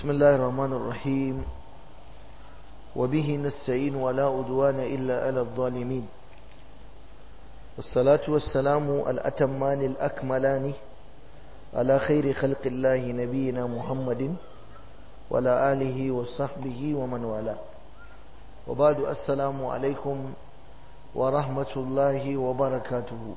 بسم الله الرحمن الرحيم وبه نستعين ولا أدوان إلا على الظالمين والصلاة والسلام الأتمان الأكملان على خير خلق الله نبينا محمد وعلى آله وصحبه ومن والاه وبعد السلام عليكم ورحمة الله وبركاته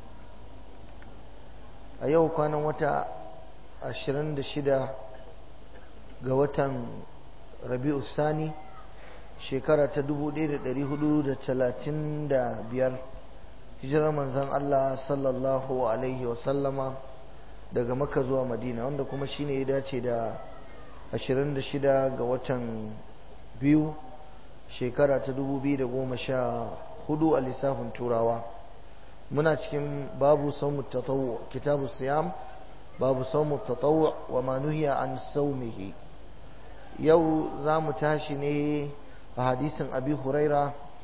أيوه كان متى ashirin da shida ga watan rabi'u sani shekara ta dubu ɗaya da ɗari hudu da talatin da biyar hijirar manzan Allah sallallahu alaihi wasallama daga maka zuwa madina wanda kuma shine ya dace da ashirin da shida ga watan biyu shekara ta dubu biyu da goma sha hudu a lissafin turawa muna cikin babu saumu tatawu kitabu siyam babu saumu tatawu wa ma nuhiya an saumihi yau za mu tashi ne a hadisin abi huraira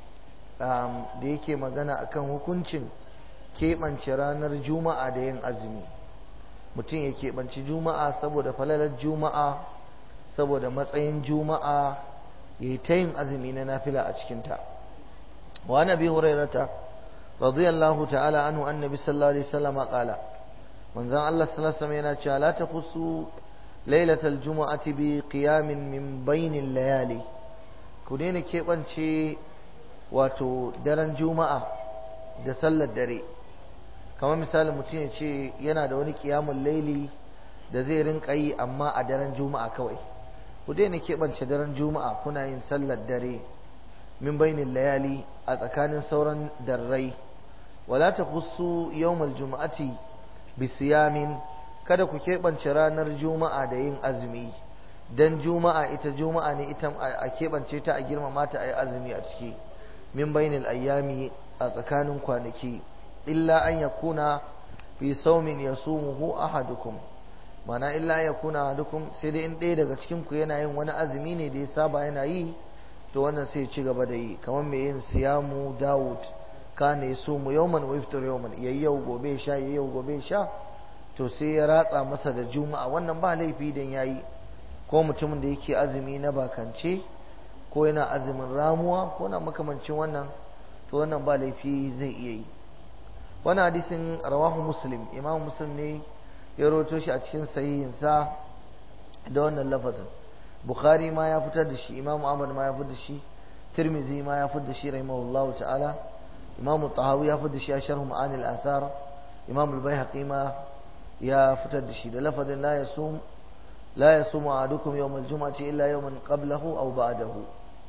da yake magana akan hukuncin keɓance ranar juma'a da yin azumi mutum ya keɓanci juma'a saboda falalar juma'a saboda matsayin juma'a ya yi ta yin azumi na nafila a cikinta wa nabi hurairata radiyallahu ta'ala anhu annabi sallallahu alaihi wasallam qala manzon Allah sallallahu alaihi yana cewa la taqusu lailatal jumu'ati bi qiyamin min bainil layali ku daina keɓance wato daren juma'a da sallar dare kamar misali mutum ya ce yana da wani kiyamun laili da zai rinka yi amma a daren juma'a kawai ku daina keɓance daren juma'a kuna yin sallar dare min bainin layali a tsakanin sauran darrai wala ta kusu yawmal juma'ati bisiyamin kada ku keɓance ranar juma'a da yin azumi dan juma'a ita juma'a ne ita a keɓance ta a girmama ta a yi azumi a ciki min bainil ayyami a tsakanin kwanaki illa an yakuna fi saumin yasumuhu ahadukum mana illa ya kuna ahadukum sai dai in ɗaya daga cikin ku yana yin wani azumi ne da ya saba yana yi to wannan sai ci gaba da yi kamar mai yin siyamu dawud kana yasumu yawman wa yaftar yawman yayi yau gobe sha yayi yau gobe sha to sai ya ratsa masa da juma'a wannan ba laifi dan yayi ko mutumin da yake azumi na bakance ko yana azumin ramuwa ko na makamancin wannan to wannan ba laifi zai iya yi wannan hadisin rawahu muslim imam muslim ne ya roto shi a cikin sahihinsa da wannan lafazin bukhari ma ya fitar da shi imam ahmad ma ya fitar da shi tirmizi ma ya fitar da shi rahimahullahu ta'ala imam tahawi ya fitar da shi a sharh ma'anil athar imam al-baihaqi ma ya fitar da shi da lafazin la yasum la yasum ahadukum yawm al-jum'ati illa yawman qablahu aw ba'dahu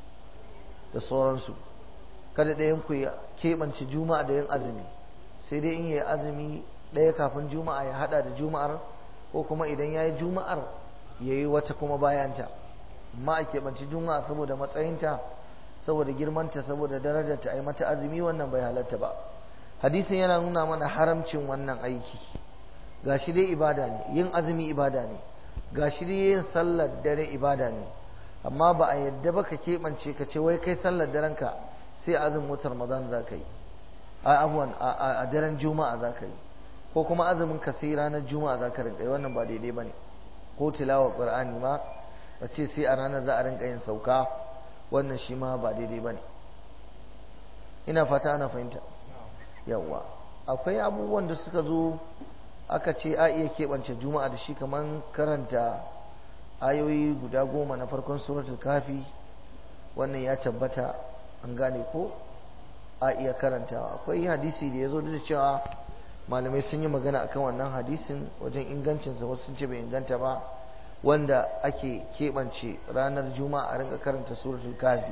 da sauransu kada ɗayan ku ya keɓance juma'a da yin azumi sai dai in yi azumi ɗaya kafin juma'a ya hada da juma'ar ko kuma idan ya yi juma'ar ya yi wata kuma bayanta amma a keɓanci juma'a saboda matsayinta saboda girmanta saboda darajarta a yi mata azumi wannan bai halatta ba hadisin yana nuna mana haramcin wannan aiki ga shi dai ibada ne yin azumi ibada ne ga shi dai yin sallar dare ibada ne amma ba a yadda ba ka keɓance ka ce wai kai sallar darenka sai azumin watan ramadan za ka yi a abuwan a daren juma'a za ka yi ko kuma azumin ka sai ranar juma'a za ka rinka yi wannan ba daidai ba ne ko tilawa qur'ani ma a ce sai a ranar za a rinka yin sauka wannan shi ma ba daidai ba ne ina fata ana fahimta yawa akwai abubuwan da suka zo aka ce a iya keɓance juma'a da shi kamar karanta ayoyi guda goma na farkon suratul kafi wannan ya tabbata an gane ko a iya karantawa akwai hadisi da ya zo da cewa malamai sun yi magana akan wannan hadisin wajen ingancinsa wasu sun ce bai inganta ba wanda ake keɓance ranar juma'a a rinka karanta suratul kafi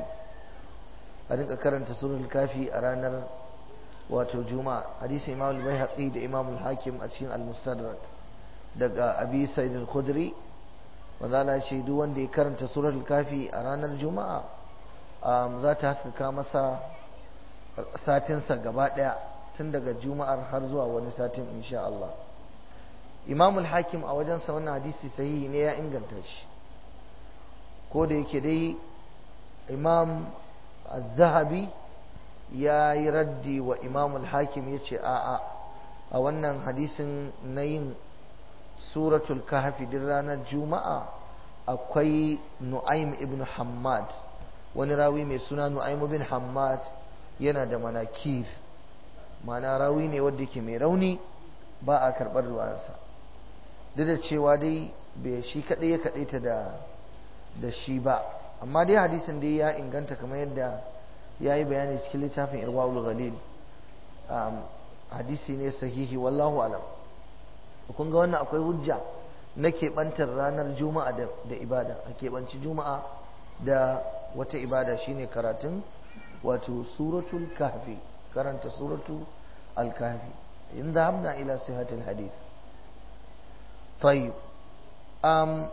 a rinka karanta suratul kafi a ranar wato juma'a hadisin imam al-baihaqi da imam al-hakim a cikin al-mustadrak daga abi sa'id al-khudri wanda Allah ce duk wanda ya karanta suratul kafi a ranar juma'a za ta haskaka masa satinsa gaba ɗaya tun daga juma'ar har zuwa wani satin insha Allah imamul hakim a wajensa wannan hadisi sahihi ne ya inganta shi ko da yake dai imam zahabi ya yi raddi wa imamul hakim ya ce a'a a wannan hadisin na yin suratul kahfi din ranar juma'a akwai nu'aym ibn hammad wani rawi mai suna nu'aym ibn hammad yana da manakir mana rawi ne wanda yake mai rauni ba a karɓar ruwansa duk da cewa dai bai shi kaɗai ya kaɗai ta da da shi ba amma dai hadisin dai ya inganta kamar yadda ya yi bayani cikin littafin irwaul ghalil hadisi ne sahihi wallahu alam kun ga wannan akwai hujja na keɓantar ranar juma'a da ibada a keɓanci juma'a da wata ibada shine karatun wato suratul kahfi karanta suratul al-kahfi in zahabna ila sihatil hadith tayyib um,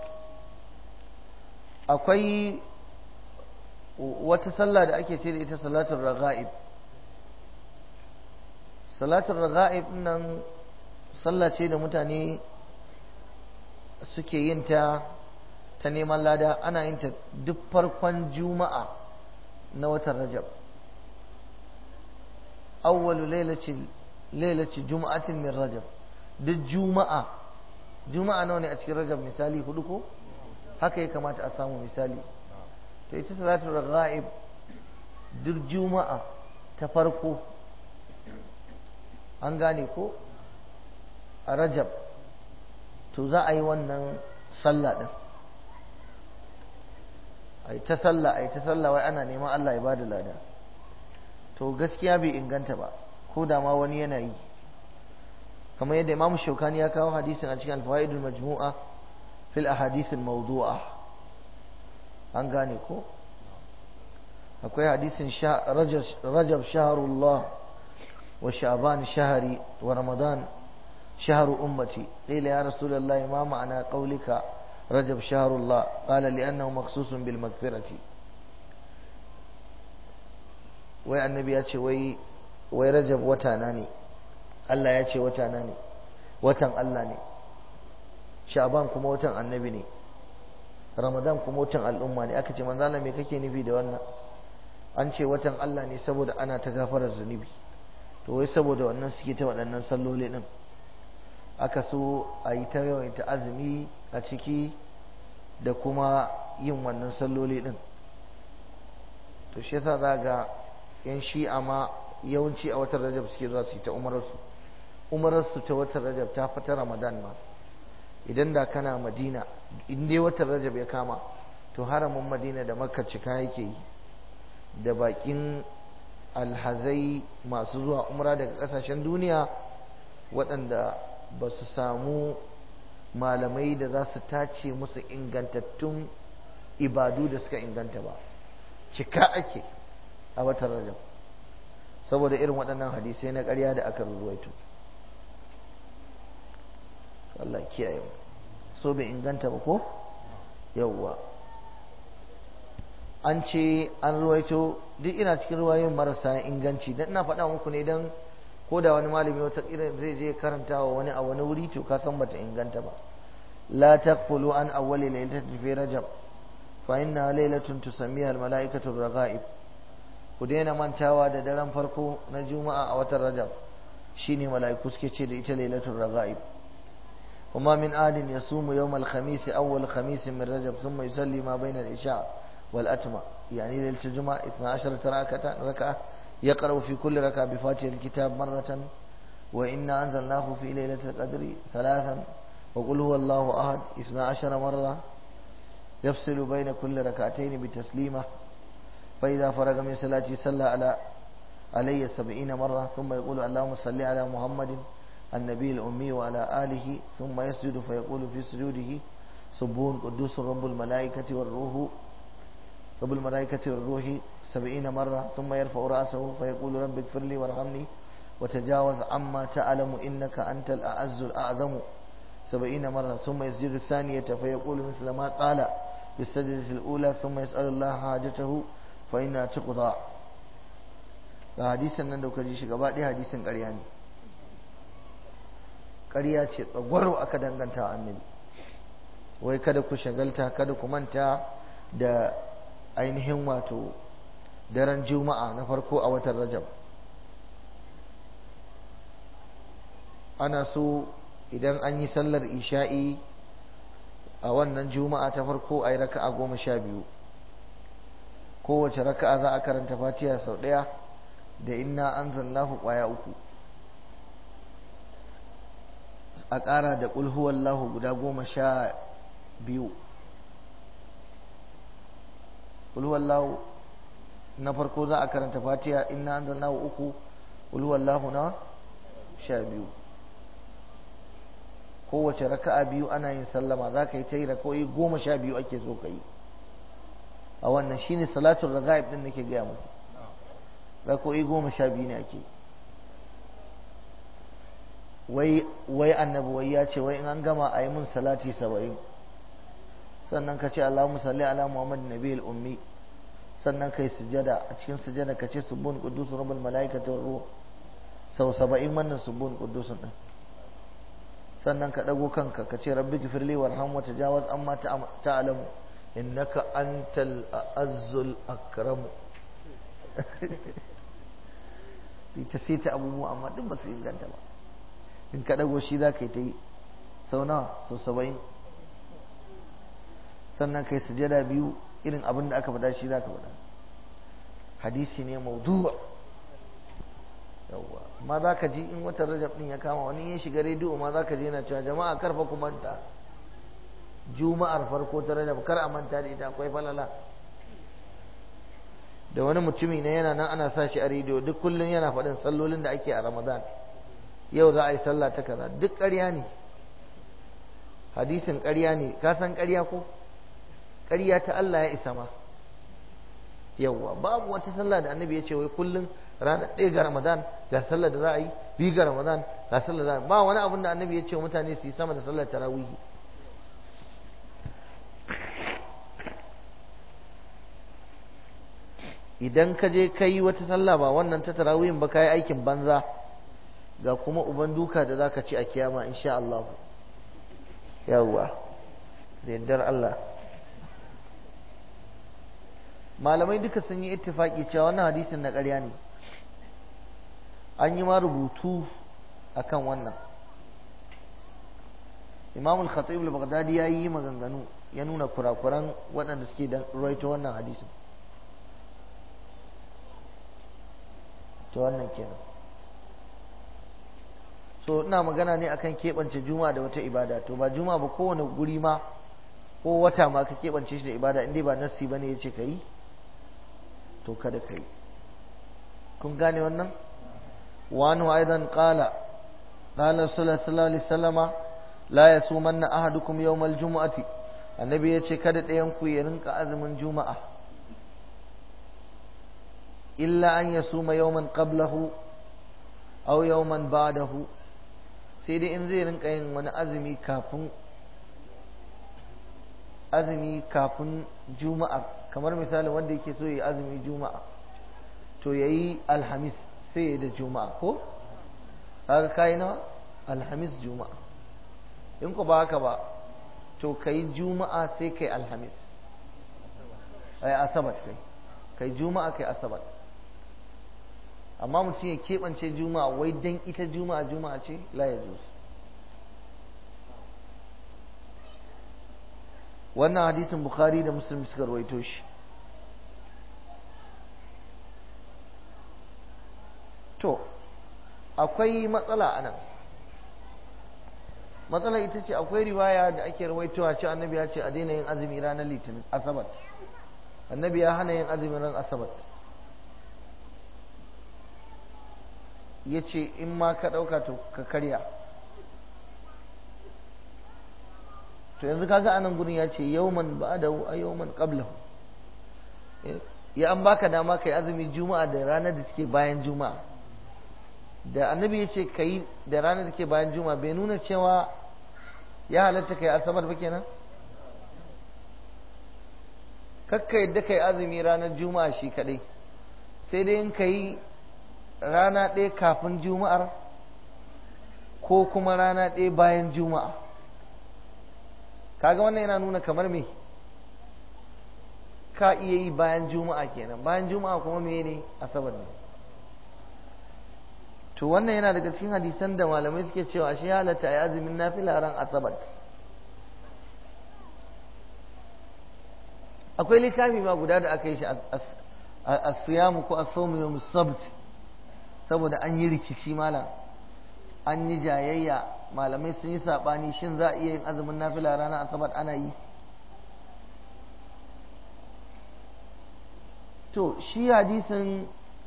akwai wata sallah da ake ce da ita salatul raga'ib salatul raga'ib nan sallah ce da mutane suke yin ta ta neman lada ana yin ta duk farkon juma'a na watan rajab awwalu lailaci juma'atin min rajab duk juma'a juma'a nawa ne a cikin rajab misali hudu ko haka ya kamata a samu misali to ita salatu raghaib duk juma'a ta farko an gane ko a rajab to za a yi wannan sallah din a yi ta sallah a yi ta sallah wai ana neman Allah ya ba da lada to gaskiya bai inganta ba ko da ma wani yana yi kamar yadda imamu shaukani ya kawo hadisin a cikin alfawaidul majmu'a fil ahadithil mawdu'a an gane ko akwai hadisin rajab shaharullah wa sha'ban shahari wa ramadan shaharu ummati qila ya rasulullahi ma ma'ana qawlika rajab shaharullah qala li'annahu makhsusun bil maghfirati wai annabi ya ce wai wai rajab wata na ne Allah ya ce wata na ne watan Allah ne sha'ban kuma watan annabi ne ramadan kuma watan al'umma ne aka ce manzo Allah me kake nufi da wannan an ce watan Allah ne saboda ana ta gafarar zunubi to wai saboda wannan suke ta waɗannan salloli din aka so a yi ta yawaita azumi a ciki da kuma yin wannan salloli din to shi yasa za ga yan shi'a ma yawanci a watan rajab suke zuwa su yi ta umararsu umararsu ta watan rajab ta fita ramadan ma idan da kana madina in dai watan rajab ya kama to haramin madina da makka cika yake yi da bakin alhazai masu zuwa umra daga kasashen duniya waɗanda ba su samu malamai da za su tace musu ingantattun ibadu da suka inganta ba cika ake a watan rajab saboda irin waɗannan hadisai na ƙarya da aka ruwaito Allah kiyaye mu so bai inganta ba ko yawwa an ce an ruwaito duk ina cikin ruwayoyin marasa inganci dan ina faɗa muku ne dan ko da wani malami wata irin zai je karanta wa wani a wani wuri to ka san bata inganta ba la taqfulu an awwali laylatin fi rajab fa inna laylatun tusammiha al malaikatu raghaib ku daina mantawa da daren farko na juma'a a watan rajab shine mala'iku suke ce da ita lailatul raghaib وما من آد يصوم يوم الخميس أول خميس من رجب ثم يصلي ما بين العشاء والأتمة يعني ليلة الجمعة 12 ركعة ركعة يقرأ في كل ركعة بفاتحة الكتاب مرة وإنا أنزلناه في ليلة القدر ثلاثا وقل هو الله أحد 12 مرة يفصل بين كل ركعتين بتسليمة فإذا فرغ من صلاته صلى على علي سبعين مرة ثم يقول اللهم صل على محمد النبي الأمي وعلى آله ثم يسجد فيقول في سجوده سبون قدوس رب الملائكة والروح رب الملائكة والروح سبعين مرة ثم يرفع رأسه فيقول رب اغفر لي وارحمني وتجاوز عما تعلم إنك أنت الأعز الأعظم سبعين مرة ثم يسجد الثانية فيقول مثل ما قال في السجدة الأولى ثم يسأل الله حاجته فإنها تقضى حديثا نندو كجيش قبادي حديثا قرياني ƙarya ce tsagwaro aka danganta annabi wai kada ku shagalta kada ku manta da ainihin wato daren juma'a na farko a watan rajab ana so idan an yi sallar isha'i a wannan juma'a ta farko a yi raka'a goma sha biyu kowace raka'a za a karanta fatiha sau ɗaya da inna an zallahu ƙwaya uku a ƙara da ƙulhuwallahu guda goma sha biyu ƙulhuwallahu na farko za a karanta fatiha inna an zallahu uku ƙulhuwallahu na sha biyu kowace raka'a biyu ana yin sallama za ka yi ta yi raka'o'i goma sha biyu ake so ka yi a wannan shine salatun raga'ib din nake gaya muku raka'o'i goma sha biyu ne ake wai wai annabi wai ya ce wai in an gama a yi mun salati saba'in sannan ka ce Allahumma salli ala Muhammad nabiyil ummi sannan kai sujada a cikin sujada ka ce subbun quddus rabbul malaikatu ruh sau saba'in wannan subbun quddusun din sannan ka ɗago kanka ka ce rabbi gifirli warham wa tajawaz amma ta'lamu innaka antal azzul akramu sai ta sai ta abubuwa amma duk ba su inganta ba in ka ɗago shi za ka yi ta yi sau nawa sau saba'in sannan ka yi sujada biyu irin abin da aka faɗa shi za ka faɗa hadisi ne maudu'a yawwa ma za ka ji in watan rajab din ya kama wani ya shiga rediyo ma za ka ji yana cewa jama'a karfa ku manta juma'ar farko ta rajab kar a manta da ita akwai falala da wani mutumi ne yana nan ana sa shi a rediyo duk kullum yana faɗin sallolin da ake a ramadan yau za a yi sallah ta kaza duk ƙarya ne hadisin ƙarya ne ka san ƙarya ko ƙarya ta Allah ya isa ma yawwa babu wata sallah da annabi ya ce wai kullum ranar ɗaya ga ramadan ga sallar da za a yi biyu ga ramadan ga sallar da ba wani abin da annabi ya ce wa mutane su yi sama da sallar tarawihi idan ka je ka yi wata sallah ba wannan ta tarawihin ba ka yi aikin banza ga kuma uban duka da za ka ci a kiyama insha Allah yawwa da yardar Allah malamai duka sun yi ittifaki cewa wannan hadisin na ƙarya ne an yi ma rubutu akan wannan imam al-khatib al-baghdadi ya yi maganganu ya nuna kurakuran waɗanda suke da ruwaito wannan hadisin to wannan kenan so ina magana ne akan keɓance juma'a da wata ibada to ba juma'a ba kowane guri ma ko wata ma ka keɓance shi da ibada inda ba nassi bane ya ce ka yi to kada ka yi kun gane wannan wani aidan qala qala sallallahu alaihi wasallama la yasumanna ahadukum yawmal jumu'ati annabi ya ce kada ɗayan ku ya rinka azumin juma'a illa an yasuma yawman qablahu aw yawman ba'dahu sai dai in zai rinka yin wani azumi kafin azumi kafin juma'a kamar misali wanda yake so ya yi azumi juma'a to ya yi alhamis sai ya da juma'a ko kaga kayi na alhamis juma'a in ku ba haka ba to ka yi juma'a sai kai alhamis ai asabat kai kai juma'a kai asabat amma mutum ya keɓance juma'a wai dan ita juma'a juma'a ce la ya wannan hadisin bukhari da muslim suka rawaito shi to akwai matsala a nan matsala ita ce akwai riwaya da ake rawaitowa ce annabi ya ce a daina yin azumi ranar litinin asabar annabi ya hana yin azumin ran asabar ya ce in ma ka ɗauka to ka karya to yanzu kaga anan gurin ya ce yawman ba'dahu a yawman qablahu ya an baka dama kai azumi juma'a da ranar da suke bayan juma'a da annabi ya ce kai da ranar da ke bayan juma'a bai nuna cewa ya halatta kai asabar ba kenan kakka yadda kai azumi ranar juma'a shi kadai sai dai in kai rana ɗaya kafin juma'ar ko kuma rana ɗaya bayan juma'a kaga wannan yana nuna kamar me ka iya yi bayan juma'a kenan bayan juma'a kuma me ne asabar ne to wannan yana daga cikin hadisan da malamai suke cewa shi halatta ya azumin nafila ran asabar akwai littafi ma guda da aka yi shi a siyamu ko a somu yau sabt saboda an yi rikici malam an yi jayayya malamai sun yi saɓani shin za a iya yin azumin nafila ranar asabar ana yi to shi hadisin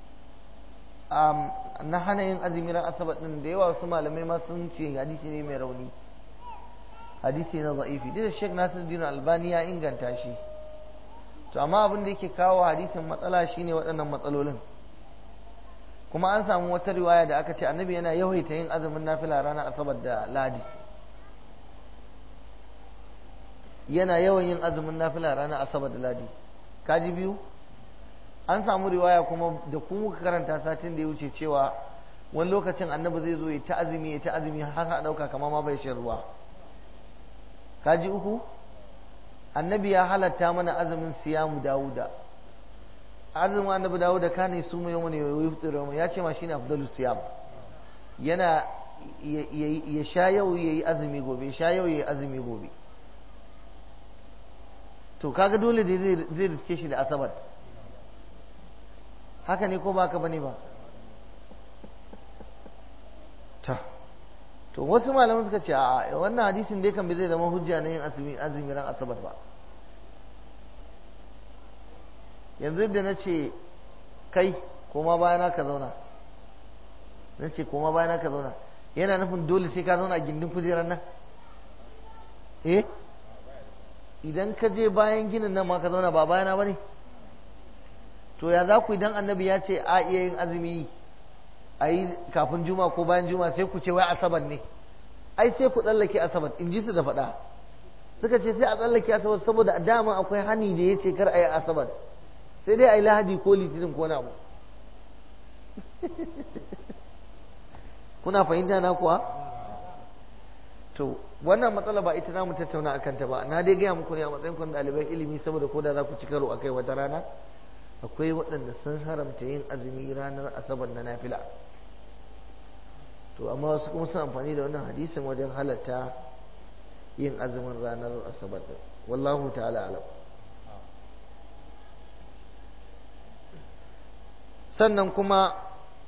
na hana yin azumi ran asabar din da yawa wasu malamai ma sun ce hadisi ne mai rauni hadisi na za'ifi duk da Sheikh Nasiruddin Albani ya inganta shi to amma abin da yake kawo hadisin matsala shine waɗannan matsalolin kuma an samu wata riwaya da aka ce annabi yana yawaita yin azumin nafila ranar asabar da ladi yana yawan yin azumin nafila ranar asabar da ladi kaji biyu an samu riwaya kuma da ku muka karanta satin da ya wuce cewa wani lokacin annabi zai zo ya ta azumi ya ta azumi har a ɗauka kamar ma bai shan ruwa kaji uku annabi ya halatta mana azumin siyamu dawuda azumin annabi dawuda kane su mai yawan yau ya ce ma shine afdalu siyam yana ya sha yau yayi azumi gobe sha yau yayi azumi gobe to kaga dole da zai riske shi da asabat haka ne ko ba ka bane ba ta to wasu malaman suka ce a wannan hadisin dai kan bai zai zama hujja na yin azumi azumi ran asabar ba yanzu da na ce kai koma bayana ka zauna na ce koma bayana ka zauna yana nufin dole sai ka zauna a gindin kujerar nan eh idan ka je bayan ginin nan ma ka zauna ba bayana ba ne to ya za ku idan annabi ya ce a iya yin azumi a yi kafin juma ko bayan juma sai ku ce wai asabar ne ai sai ku tsallake asabar in ji su da faɗa suka ce sai a tsallake asabar saboda dama akwai hani da ya ce kar a yi asabar sai dai a yi lahadi ko litinin ko na kuna fahimta na kuwa to wannan matsala ba ita namu tattauna a kanta ba na dai gaya muku ne a matsayin kun ɗaliban ilimi saboda ko da za ku ci karo a kai wata rana akwai waɗanda sun haramta yin azumi ranar asabar na nafila to amma wasu kuma sun amfani da wannan hadisin wajen halatta yin azumin ranar asabar din wallahu ta'ala alam sannan kuma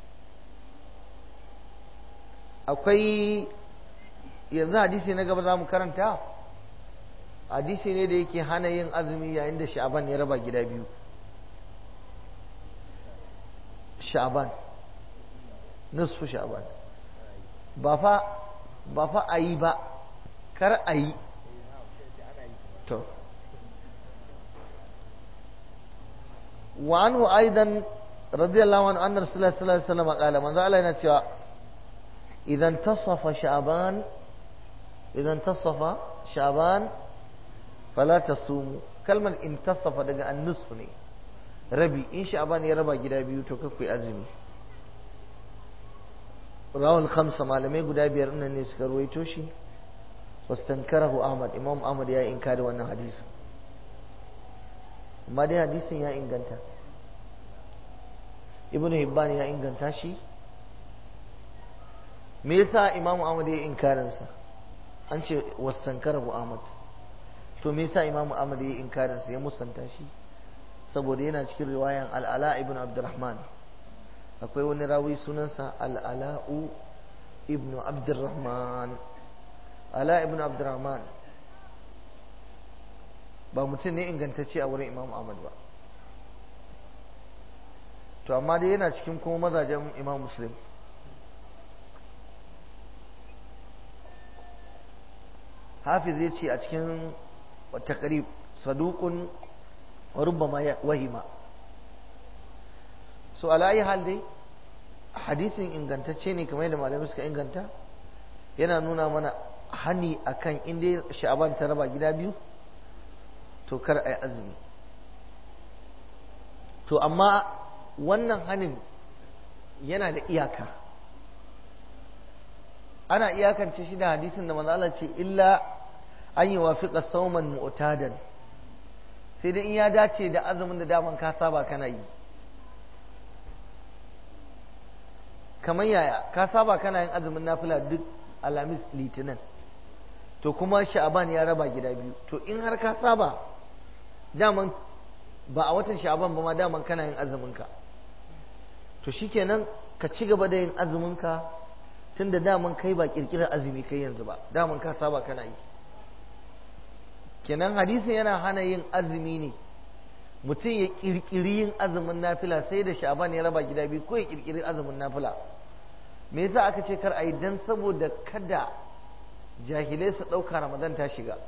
akwai yanzu hadisi na gaba za mu karanta hadisi ne da yake hana yin azumi yayin da sha'aban ya raba gida biyu sha'aban nisfu sha'aban ba fa ba fa a yi ba kar a yi to وعنه أيضا رضي الله عنه أن رسول الله صلى الله عليه وسلم قال من ذا علينا سوى إذا انتصف شعبان إذا انتصف شعبان فلا تصوموا كلمة انتصف دقى النصف ني ربي إن شعبان يربى جدا بيو تكفي أزمي رواه الخمسة ما لم يقول دابير أن الناس كرويتوشي واستنكره أحمد إمام أحمد يا إنكار وانا حديث ما دي حديث يا إنكانتا ibn hibban ya inganta shi me yasa imamu ahmad ya inkarin sa an ce wastankarahu ahmad to me yasa imamu ahmad ya inkarin sa ya musanta shi saboda yana cikin riwayan al-ala ibn abdurrahman akwai wani rawi sunansa al-ala'u ibn abdurrahman ala ibn abdurrahman ba mutum ne ingantacce a wurin imamu ahmad ba to amma dai yana cikin kuma mazajen imam muslim hafiz ya ce a cikin takarib saduqun rubbama wahima so alayi hal dai hadisin ingantacce ne kamar yadda malamai suka inganta yana nuna mana hani akan inda sha'aban ta raba gida biyu to kar a yi azumi to amma wannan hanin yana da iyaka ana iyakance shi da hadisin da manzala ce illa an yi wafiƙa sauman mu'tadan sai dai in ya dace da azumin da daman ka saba kana yi kamar yaya ka saba kana yin azumin nafila duk alamis litinin to kuma sha'aban ya raba gida biyu to in har ka saba daman ba a watan sha'aban ba ma daman kana yin azuminka to shikenan ka ci gaba da yin azuminka tun da daman kai ba kirkirar azumi kai yanzu ba daman ka saba kana yi kenan hadisin yana hana yin azumi ne mutum ya kirkiri yin azumin nafila sai da sha'aban ya raba gida biyu ko ya kirkiri azumin nafila me yasa aka ce kar a yi dan saboda kada jahilai su ɗauka ramadan ta shiga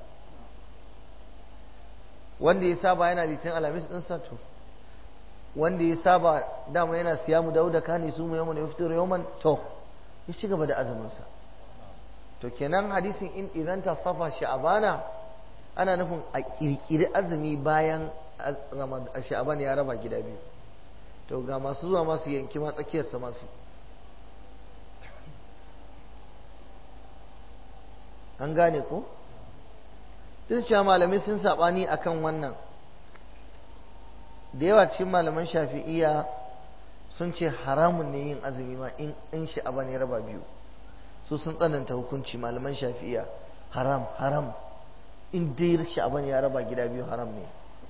wanda ya saba yana litin alamis ɗin sato wanda ya saba dama yana siya mu dawo da kani su mu yawan ya fito yawman to ya ci gaba da azuminsa to kenan hadisin in idan ta safa sha'abana ana nufin a kirkiri azumi bayan sha'aban ya raba gida biyu to ga masu zuwa masu yanki ma tsakiyarsa masu an gane ko duk cewa malamai sun saɓani akan wannan da yawa cikin malaman shafi'iya sun ce haramun ne yin azumi ma in in sha'aba ne raba biyu su sun tsananta hukunci malaman shafi'iya haram haram in dai sha'aba ya raba gida biyu haram ne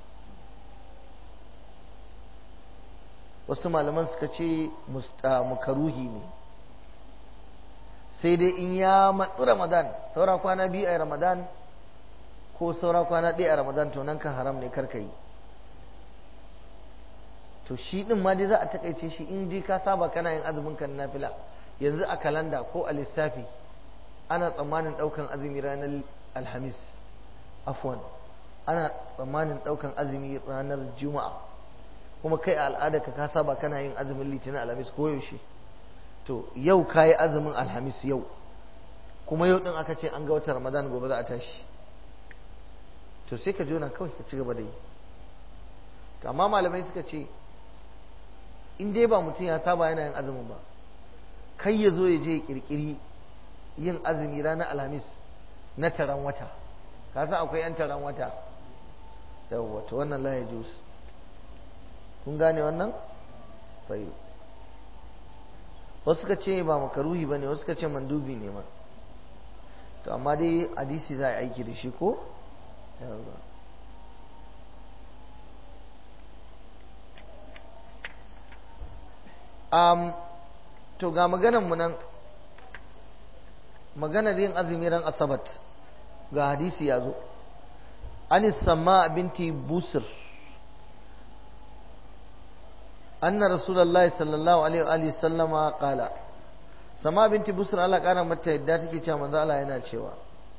wasu malaman suka ce mukaruhi ne sai dai in ya matsi ramadan saura kwana biyu a ramadan ko saura kwana ɗaya a ramadan to nan kan haram ne karka yi to shi ɗin ma dai za a takaice shi in dai ka saba kana yin azumin kan nafila yanzu a kalanda ko a lissafi ana tsammanin ɗaukan azumi ranar alhamis afwan ana tsammanin ɗaukan azumi ranar juma'a kuma kai a al'ada ka saba kana yin azumin litinin alhamis ko yaushe to yau ka yi azumin alhamis yau kuma yau ɗin aka ce an ga watan ramadan gobe za a tashi to sai ka jona kawai ka ci gaba da yi amma malamai suka ce in dai ba mutum ya saba yana yin azumin ba kai ya zo ya je ya kirkiri yin azumi ranar alhamis na taron wata ka san akwai yan taron wata yawwa to wannan la ya jus kun gane wannan sai wasu ka ce ba makaruhi ba ne wasu ka ce mandubi ne ma to amma dai hadisi za a aiki da shi ko yawwa um, to ga maganan mu nan maganar yin azumi ran asabat ga hadisi ya zo an sama binti busir anna rasulullahi sallallahu alaihi wa sallama qala sama binti busir Allah kara mata yadda take cewa manzo Allah yana cewa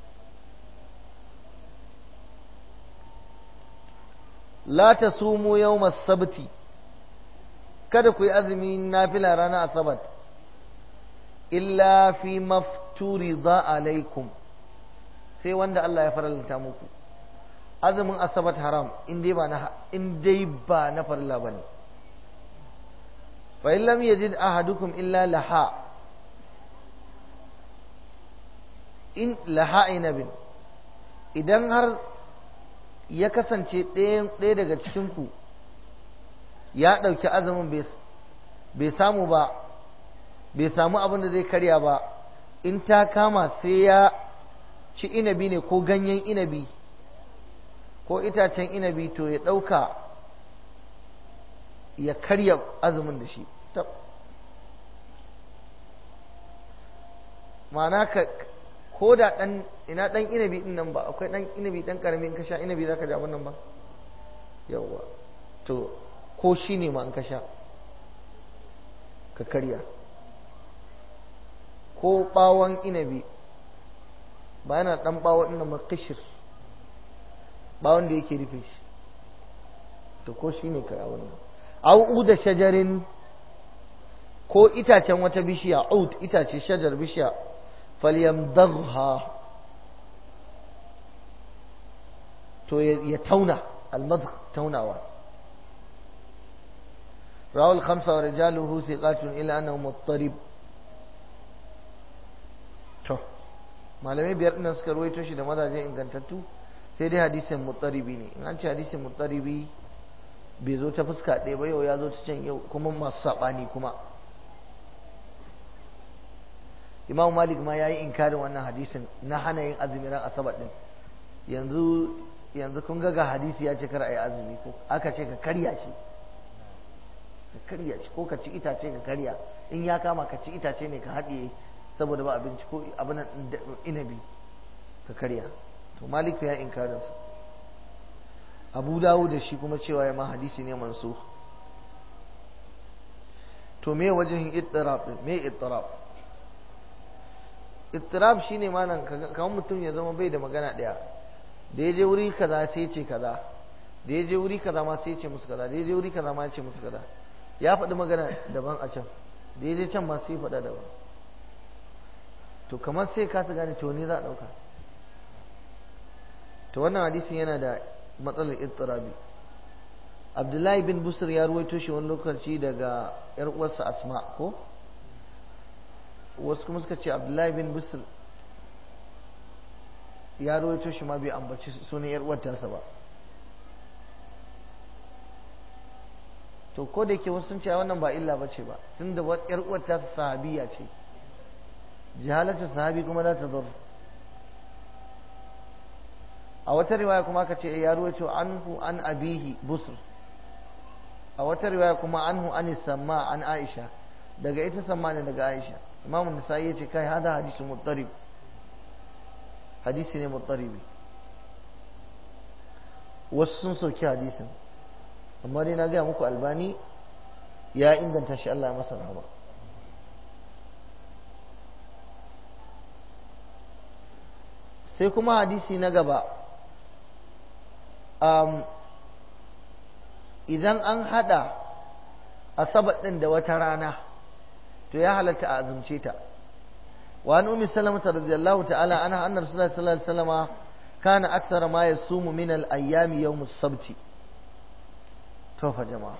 la tasumu yawm as-sabti kada ku yi azumi nafila ranar asabat illa fi mafturi za alaikum sai wanda Allah ya faralta muku azumin asabat haram in dai ba na in dai ba na farilla bane fa in lam yajid ahadukum illa laha in laha inabin idan har ya kasance ɗaya daga cikinku ya ɗauki azumin bai samu ba bai samu abin da zai karya ba in ta kama sai ya ci inabi ne ko ganyen inabi ko itacen inabi to ya ɗauka ya karya azumin da shi ma'ana ka ko da ɗan ina ɗan inabi ɗin nan ba akwai ɗan inabi ɗan ƙarami in ka sha inabi za ka ja wannan ba yawwa to ko shi ne ma an ka sha ka karya ko ɓawon inabi ba yana ɗan ɓawon ɗin ma kashir ɓawon da yake rufe shi to ko shi ne ka wannan au da shajarin ko itacen wata bishiya ud itace shajar bishiya falyamdagha to ya tauna almadgh taunawa رواه الخمسة ورجاله ثقات إلا أنه مضطرب to malamai biyar ɗin suka ruwaito shi da mazaje ingantattu sai dai hadisin muttaribi ne in an ce hadisin muttaribi bai zo ta fuska ɗaya ba yau ya zo ta can yau kuma masu saɓani kuma imam malik ma ya yi inkarin wannan hadisin na hana yin azumi ran asabar ɗin yanzu yanzu kun ga ga hadisi ya ce kar a yi azumi ko aka ce ka karya shi ka karya shi ko ka ci itace ka karya in ya kama ka ci itace ne ka haɗiye saboda ba abinci ko abin inabi ka karya to maliku ya inkarinsa abu dawo da shi kuma cewa ya ma hadisi ne mansu to me wajen ittirab me ittirab ittirab shine malam kamar mutum ya zama bai da magana daya da ya je wuri kaza sai ce kaza da ya je wuri kaza ma sai ce musu kaza da ya je wuri kaza ma ya ce musu kaza ya faɗi magana daban a can da ya je can ma sai faɗa daban to kamar sai kasa gane to ne za a ɗauka to wannan hadisin yana da matsalar ittirabi abdullahi bin busur ya ruwaito shi wani lokaci daga yar uwarsa asma ko wasu kuma suka ce abdullahi bin busur ya ruwaito shi ma bai ambaci sunan yar uwar tasa ba to ko da yake wasu sun ce wannan ba illa ba ce ba tunda yar uwar tasa sahabiya ce jahalatu sahabi kuma za ta zurr a wata riwaya kuma aka ce ya ruwaito anhu an abihi busr a wata riwaya kuma anhu an samma an aisha daga ita samma ne daga aisha imam nasa'i ya ce kai hada hadisi muttarib hadisi ne muttaribi wasu sun soki hadisin amma dai na gaya muku albani ya inganta shi Allah ya masa rahama sai kuma hadisi na gaba um, idan an hada asabar ɗin da wata rana to ya halatta a azumce ta wa an ummi salamata radiyallahu ta'ala ana anna rasulullahi sallallahu alaihi wasallama kana aksara ma yasumu min al-ayyami yawm as-sabt to fa jama'a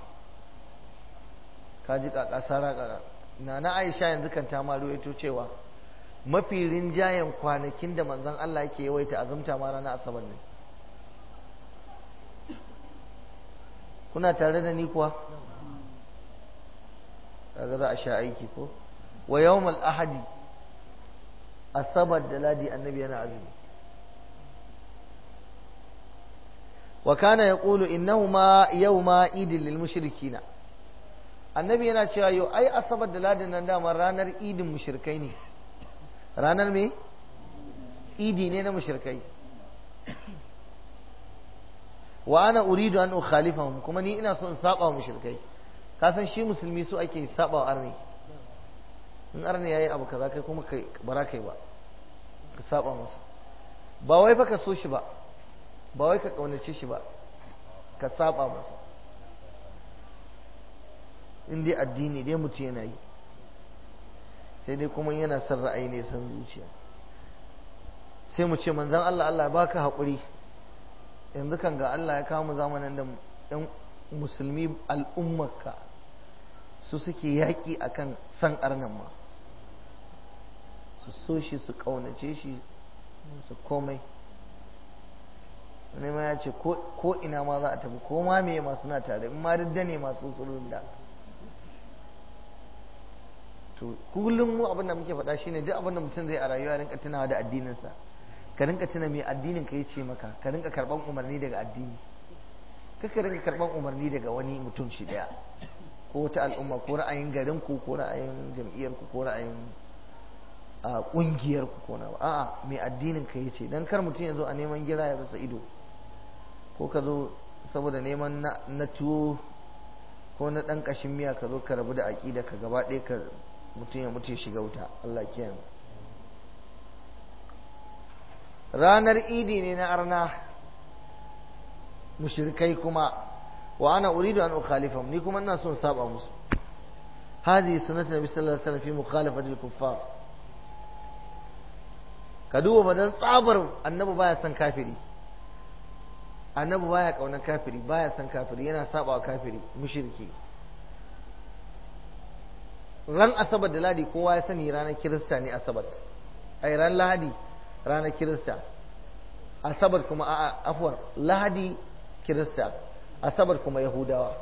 kaji kaka sara kaka na na Aisha yanzu kan ta ma ruwaito cewa mafi rinjayen kwanakin da manzon Allah yake yawaita azumta ma ranar asabar ne kuna tare da ni kuwa kaga za a sha aiki ko wa yawmal ahadi asabar da ladi annabi yana azumi wa kana yaqulu innahuma yawma idil lil mushrikina annabi yana cewa yau ai asabar da ladin nan dama ranar idin mushrikai ne ranar me idi ne na mushrikai wa ana uridu an ukhalifahum kuma ni ina so in saba wa mushrikai ka san shi musulmi so ake saba wa arni in arni yayi abu kaza kai kuma kai bara kai ba ka saba masa ba wai fa ka so shi ba ba wai ka kaunace shi ba ka saba masa in dai addini dai mutum yana yi sai dai kuma yana son ra'ayi ne san zuciya sai mu ce manzan Allah Allah baka haƙuri yanzu kan ga Allah ya kawo mu zamanin da ɗan musulmi al'ummarka su suke yaƙi akan san arnan ma su so shi su ƙaunace shi su komai wani ma ya ce ko ina ma za a tafi ko ma me masu na tare in ma duk ne masu sulun da to kullum mu abin da muke faɗa shine duk abin da mutum zai a rayuwa rinka tunawa da addininsa ka rinka tuna me addinin ka yace maka ka rinka karban umarni daga addini kaka rinka karban umarni daga wani mutum shi daya ko wata al'umma ko ra'ayin garin ku ko ra'ayin jam'iyyar ku ko ra'ayin a kungiyar ku ko na a'a me addinin ka yace dan kar mutum ya zo a neman gira ya rasa ido ko ka zo saboda neman na tuwo ko na dan kashin miya ka zo ka rabu da aqida ka gaba ɗaya ka mutum ya mutu ya shiga wuta Allah kiyaye ranar idi ne na arna mushrikai kuma wa ana uridu an ukhalifahum ni kuma ina son saba musu هذه سنة النبي صلى الله عليه وسلم في مخالفة الكفار كدوب بدل صابر النبي بايا سن كافري النبي بايا كون كافري بايا سن كافري yana saba kafiri mushriki ran asabar da ladi kowa ya sani ranar kirista ne asabar ai ran lahadi ranar kirista asabar kuma a afuwar lahadi kirista asabar kuma yahudawa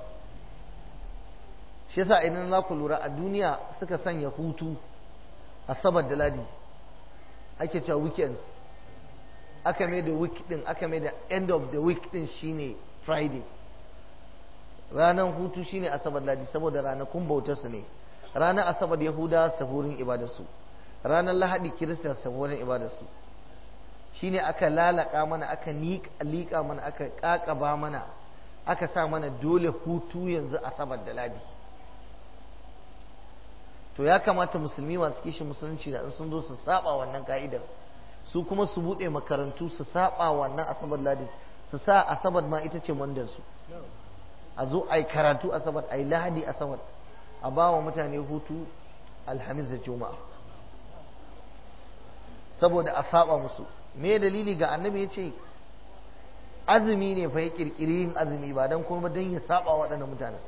shi yasa idan za ku lura a duniya suka sanya hutu asabar da ladi ake cewa weekends aka mai da week din aka mai da end of the week din shine friday ranar hutu shine asabar ladi saboda ranakun bautarsu ne ranar asabar yahuda sahurin ibadarsu ranar lahadi kirista sahurin ibadarsu shine aka lalaka mana aka liƙa mana aka ƙaƙaba mana aka sa mana dole hutu yanzu asabar da ladi to ya kamata musulmi masu kishin musulunci da in sun zo su saba wannan ka'idar su kuma su buɗe makarantu su saba wannan asabar ladi su sa asabar ma ita ce mandansu a zo a yi karatu asabar a yi lahadi asabar a ba wa mutane hutu alhamis da juma'a saboda a saba musu me dalili ga annabi ya ce azumi ne fa ya kirkiri yin azumi ba don kuma don ya saba waɗannan mutanen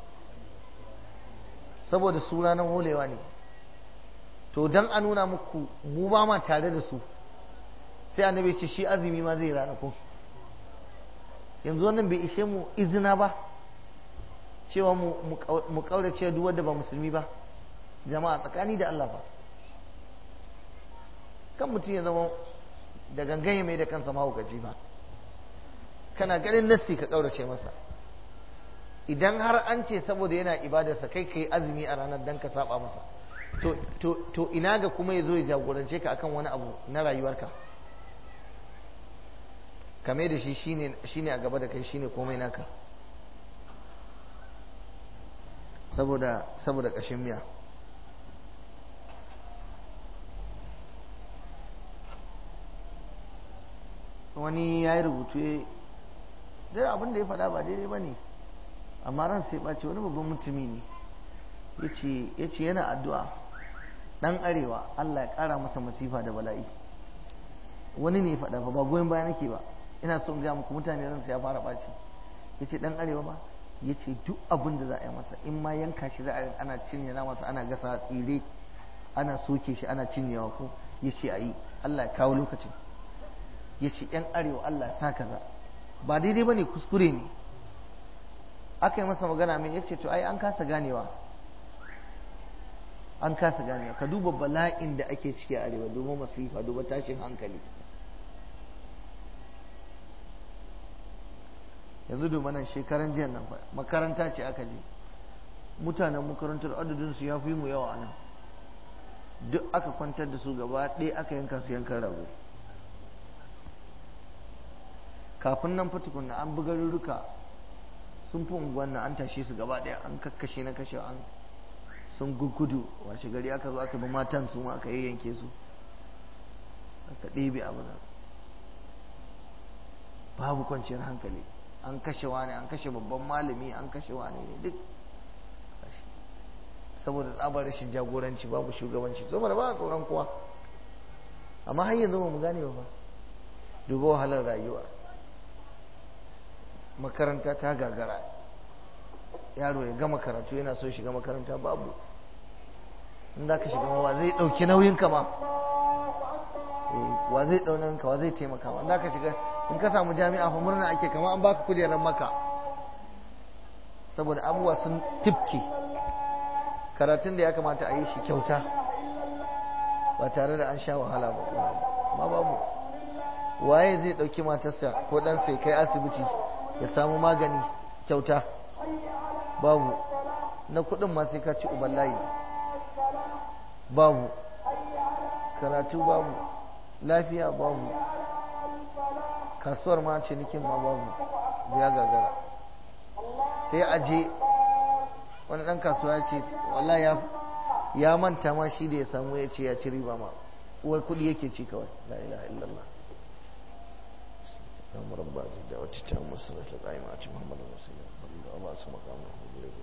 saboda su ranar holewa ne to don a nuna muku mu ba ma tare da su sai annabi ya ce shi azumi ma zai ranakun yanzu wannan bai ishe mu izina ba cewa mu kaurace duk wanda ba musulmi ba jama'a tsakani da Allah ba kan mutum ya zama da gangan mai da kansa mahaukaci ba kana ganin nassi ka kaurace masa idan har an ce saboda yana ibadarsa kai ka yi azumi a ranar dan ka saba masa to ina ga kuma ya zo ya jagorance ka akan wani abu na rayuwarka kame da shi shine a gaba da kai shine komai naka saboda saboda ƙashin miya wani ya yi rubutu dai abin da ya faɗa ba daidai ba ne amma ran sai ɓace wani babban mutumi ne ya ce yana addu'a ɗan arewa Allah ya ƙara masa masifa da bala'i wani ne ya faɗa ba ba goyon baya nake ba ina son gaya muku mutane ransu ya fara ɓaci ya ce ɗan arewa ba ya ce duk abin da za a yi masa in ma yanka shi za a ana cinye na masa ana gasa tsire ana soke shi ana cinyewa ko ya ce a yi Allah ya kawo lokacin ya ce ‘yan arewa Allah sa kaza ba daidai ba ne kuskure ne aka yi masa magana min ya ce to ai an kasa ganewa an kasa ganewa ka duba bala'in da ake ciki a arewa duba masifa duba tashin hankali yanzu duba nan shekaran jiya nan fa makaranta ce aka je mutanen makarantar adadinsu ya fi mu yawa a nan duk aka kwantar da su gaba ɗaya aka yanka su yankan rago kafin nan fa tukunna an buga rurruka sun fi unguwan nan an tashe su gaba ɗaya an kakkashe na kashe an sun gugudu washe gari aka zo aka bi matan su ma aka yayyanke su aka ɗebe abu nan babu kwanciyar hankali an kashe wani an kashe babban malami an kashe wani ne duk saboda tsabar rashin jagoranci babu shugabanci saboda ba a tsoron kowa amma har yanzu ba mu gane ba duba wahalar rayuwa makaranta ta gagara yaro ya gama karatu yana so shiga makaranta babu in za ka shiga wa zai ɗauki nauyin ka ma wa zai ɗau nauyin ka wa zai taimaka ma in za ka shiga in ka samu jami'a fa murna ake kama an baka kujerar maka saboda abubuwa sun tifke karatun da ya kamata a yi shi kyauta ba tare da an sha wahala ba ma babu waye zai ɗauki matarsa ko ɗansa ya kai asibiti ya samu magani kyauta babu na kuɗin ma sai ka ci uban layi babu karatu babu lafiya babu kasuwar ma cinikin ma babu ya gagara sai aje wani ɗan kasuwa ya ce wallah ya ya manta ma shi da ya samu ya ce ya ci riba ma uwar kuɗi yake ci kawai la ilaha illallah اللهم رب هذه الدعوة التامة والصلاة القائمة آت محمد رسول الله وبعث مقامه محمود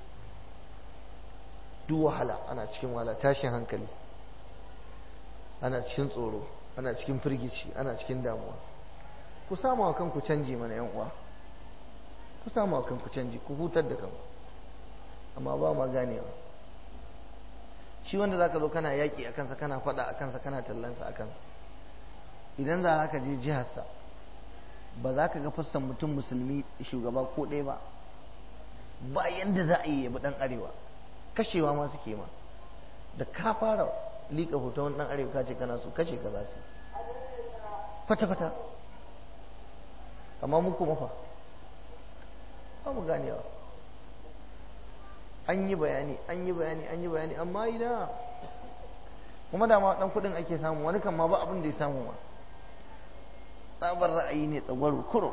duk wahala ana cikin wahala tashin hankali ana cikin tsoro ana cikin firgici ana cikin damuwa ku samu wa kanku canji mana yan uwa ku samu wa kanku canji ku hutar da kanku amma ba ma ganewa shi wanda zaka zo kana yaƙi a kansa kana faɗa a kansa kana tallansa a kansa idan za ka je jiharsa ba za ka ga fassan mutum musulmi shugaba ko ɗaya ba ba yanda za a yi yabi ɗan arewa kashewa ma suke ma da ka fara liƙa hoton ɗan arewa ka ce kana so kashe ka za su kwata-kwata amma muku mafa ba mu ganewa an yi bayani an yi bayani an yi bayani amma ina kuma da ma dan kudin ake samu wani kan ma ba abin da ya samu ma tsabar ra'ayi ne tsagwaro kuro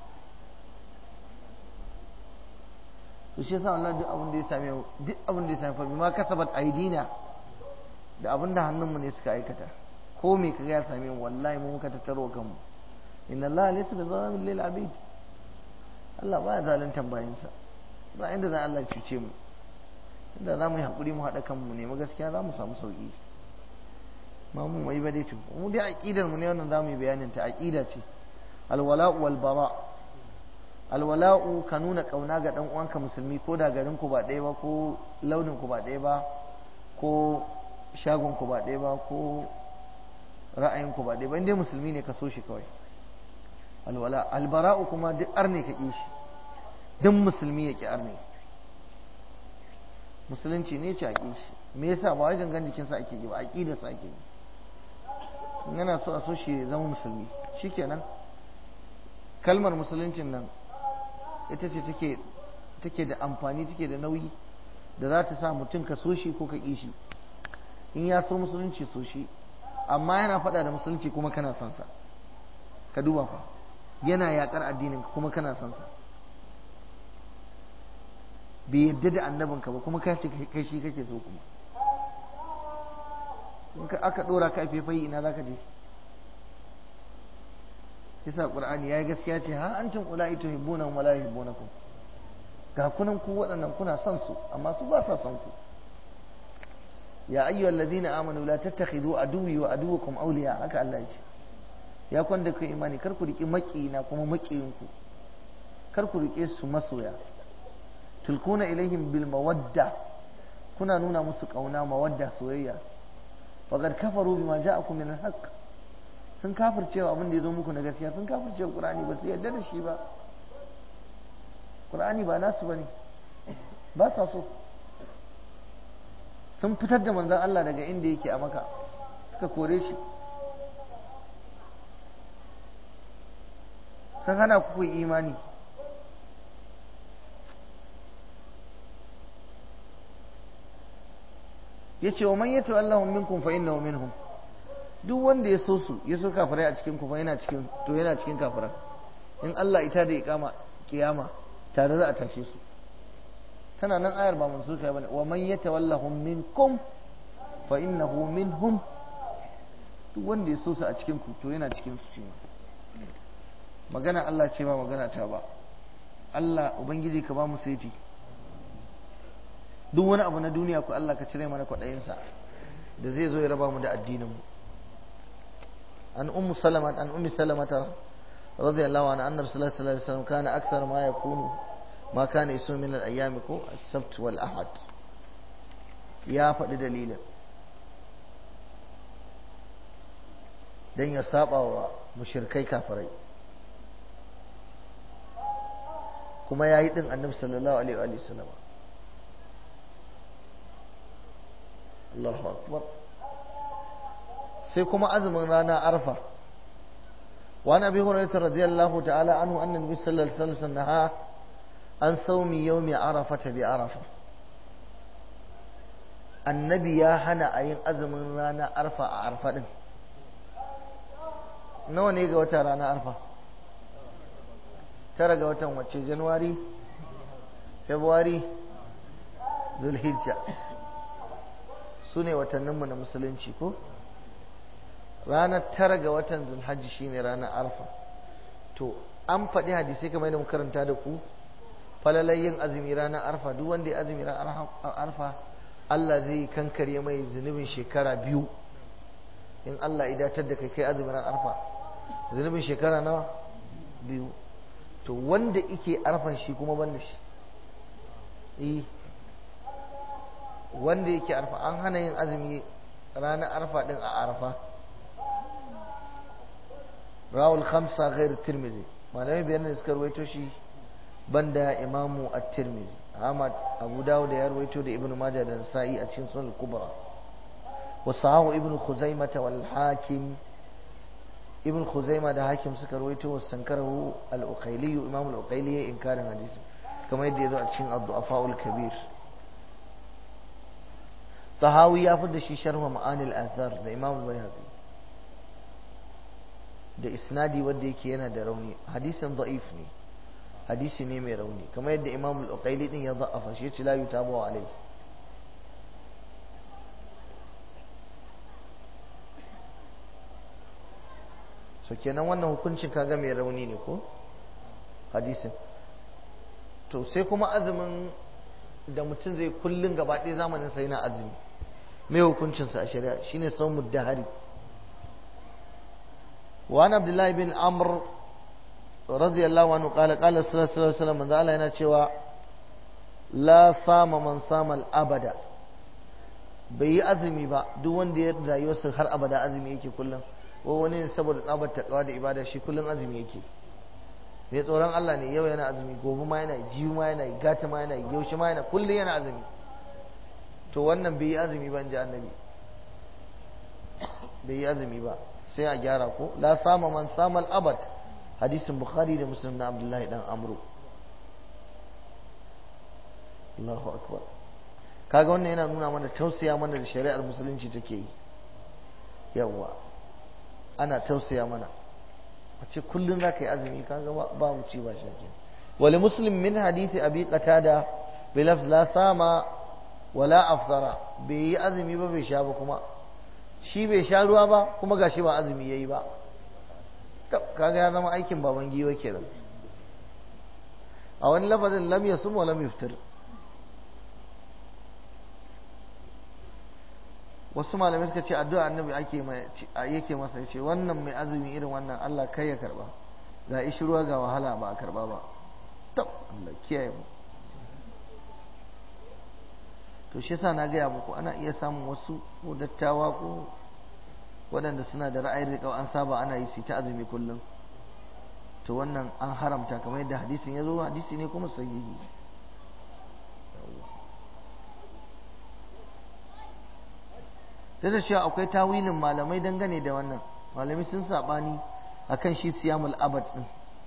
to shi yasa Allah duk abin da ya same duk abin da ya same fa bima kasabat aidina da abin da hannunmu ne suka aikata ko me kaga ya same mu wallahi mu muka tattaro kanmu inna Allah laysa bi zalimin lil abid Allah baya zaluntan bayansa ba inda za Allah cuce mu inda za mu yi hakuri mu haɗa kanmu ne mu gaskiya za mu samu sauki ma mu mai ba dai to mu dai aqidar mu ne wannan za mu yi bayanin ta aqida ce alwala'u wal bara alwala'u ka nuna kauna ga dan uwanka musulmi ko da garin ku ba ɗaya ba ko launin ku ba ɗaya ba ko shagon ku ba ɗaya ba ko ra'ayin ku ba ɗaya ba inda musulmi ne ka so shi kawai alwala albara'u kuma duk arne ka ƙi shi duk musulmi ya ƙi arne musulunci ne ce a ƙi shi me yasa ba wajen gan jikinsa ake yi ba a sa ake yi in yana so a so shi ya zama musulmi shikenan kalmar musuluncin nan ita ce take take da amfani take da nauyi da za ta sa mutum ka so shi ko ka ƙi shi in ya so musulunci so shi amma yana faɗa da musulunci kuma kana son sa ka duba fa yana yaƙar addinin kuma kana son sa bai yadda da annabinka ba kuma kai kai shi kake so kuma in ka aka dora ka faifai ina zaka je yasa qur'ani yayi gaskiya ce ha antum ulai tuhibbuna wa la yuhibbunakum ga kunan ku waɗannan kuna son su amma su ba sa son ku ya ayyuhal ladina amanu la tattakhidu aduwwi wa aduwwakum awliya haka Allah ya ce ya kwanda ku imani kar ku riki makina kuma makiyinku kar ku rike su masoya tulkuna ilaihim bil mawadda kuna nuna musu kauna mawadda soyayya faqad kafaru bima ja'akum min al-haqq sun kafircewa abin da ya zo muku na gaskiya sun kafircewa qur'ani ba su yarda da shi ba qur'ani ba nasu bane ba sa so sun fitar da manzon Allah daga inda yake a maka suka kore shi sun hana ku imani yace wa man yatawallahu minkum fa innahu minhum duk wanda ya so su ya so kafirai a cikin ku fa yana cikin to yana cikin kafirai in Allah ita da iqama kiyama tare za a tashe su tana nan ayar ba mansuka bane wa man yatawallahu minkum fa innahu minhum duk wanda ya so su a cikin ku to yana cikin su shi magana Allah ce ba magana ta ba Allah ubangiji ka ba mu saiti duk wani abu na duniya ku Allah ka cire mana kwaɗayinsa da zai zo ya raba mu da addininmu an ummu salama an ummi salamata radiyallahu anha annabi sallallahu alaihi wasallam kana akthar ma yakunu ma kana isu min al-ayyam ko as-sabt wal ahad ya faɗi dalilin dan ya saba wa mushrikai kafirai kuma yayi din annabi sallallahu alaihi wa sallam Allahu akbar sai kuma azumin rana arfa wa nabi hurairah radiyallahu ta'ala anhu anna nabi sallallahu alaihi wasallam naha an saumi yawmi arafata bi arafa annabi ya hana a yin azumin rana arfa a arfa din nawa ne ga wata rana arfa tara ga watan wacce januwari february zulhijja su ne watanninmu na musulunci ko ranar tara ga watan zulhajji shine ranar arfa to an faɗi hadisai kamar yadda karanta da ku falalai yin azumi ranar arfa duk wanda ya azumi ranar arfa Allah zai kankare mai zunubin shekara biyu in Allah ya datar da kai kai azumi ranar arfa zunubin shekara nawa biyu to wanda ike arfan shi kuma ban da shi eh wanda yake arfa an hana yin azumi ranar arfa din a arfa rawul khamsa ghair tirmidhi malamai biyar ne suka ruwaito shi banda imamu at-tirmidhi ahmad abu dawud ya ruwaito da ibnu majah da nasa'i a cikin sunan kubra wa sahahu ibnu khuzaimah wal hakim ibn khuzaima da hakim suka rawaito wa sankarahu al-uqayli imam al-uqayli ya inkarin hadisi kamar yadda ya zo a cikin ad-du'afa kabir tahawi ya fi da shi sharh ma'anil athar da imam al-bayhaqi da isnadi wanda yake yana da rauni hadisin da'if ne hadisi ne mai rauni kamar yadda imam al-uqayli din ya da'afa shi ce la yutabu alai so kenan wannan hukuncin kaga mai rauni ne ko hadisin to sai kuma azumin da mutum zai kullun gaba ɗaya zamanin sai na azumi mai hukuncinsa a shari'a shine saumud dahari وعن عبد الله بن عمرو رضي الله عنه قال قال صلى الله عليه وسلم من الله yana cewa la sama man sama abada bai yi azumi ba duk wanda ya rayuwarsa har abada azumi yake kullum ko wani ne saboda tsabar takawa da ibada shi kullum azumi yake mai tsoron Allah ne yau yana azumi gobe ma yana jiyu ma yana gata ma yana yaushe ma yana kullum yana azumi to wannan bai yi azumi ba in ji annabi bai yi azumi ba sai a gyara ko la sama man sama abad hadisin bukhari da muslim na abdullahi dan amru Allahu akbar kaga wannan yana nuna mana tausaya mana da shari'ar musulunci take yi yawa ana tausaya mana a ce kullum za ka yi azumi kaga ba mu ci ba shake wali muslim min hadisi abi qatada bi lafz la sama wala aftara bai yi azumi ba bai sha ba kuma shi bai sha ruwa ba kuma gashi ba azumi yayi ba kaga ya zama aikin baban giwa kenan a wani lafazin lam yasum wa lam yuftir wasu malamai suka ce addu'a annabi ake yake masa yace wannan mai azumi irin wannan Allah kai ya karba ga ishi ruwa ga wahala ba a karba ba tab Allah kiyaye mu to shi yasa na gaya muku ana iya samun wasu ko dattawa ko waɗanda suna da ra'ayin riƙau an saba ana yi su ta azumi kullum to wannan an haramta kamar yadda hadisin ya zo hadisi ne kuma sahihi da da cewa akwai tawilin malamai dangane da wannan malamai sun saɓani akan shi siyamul abad din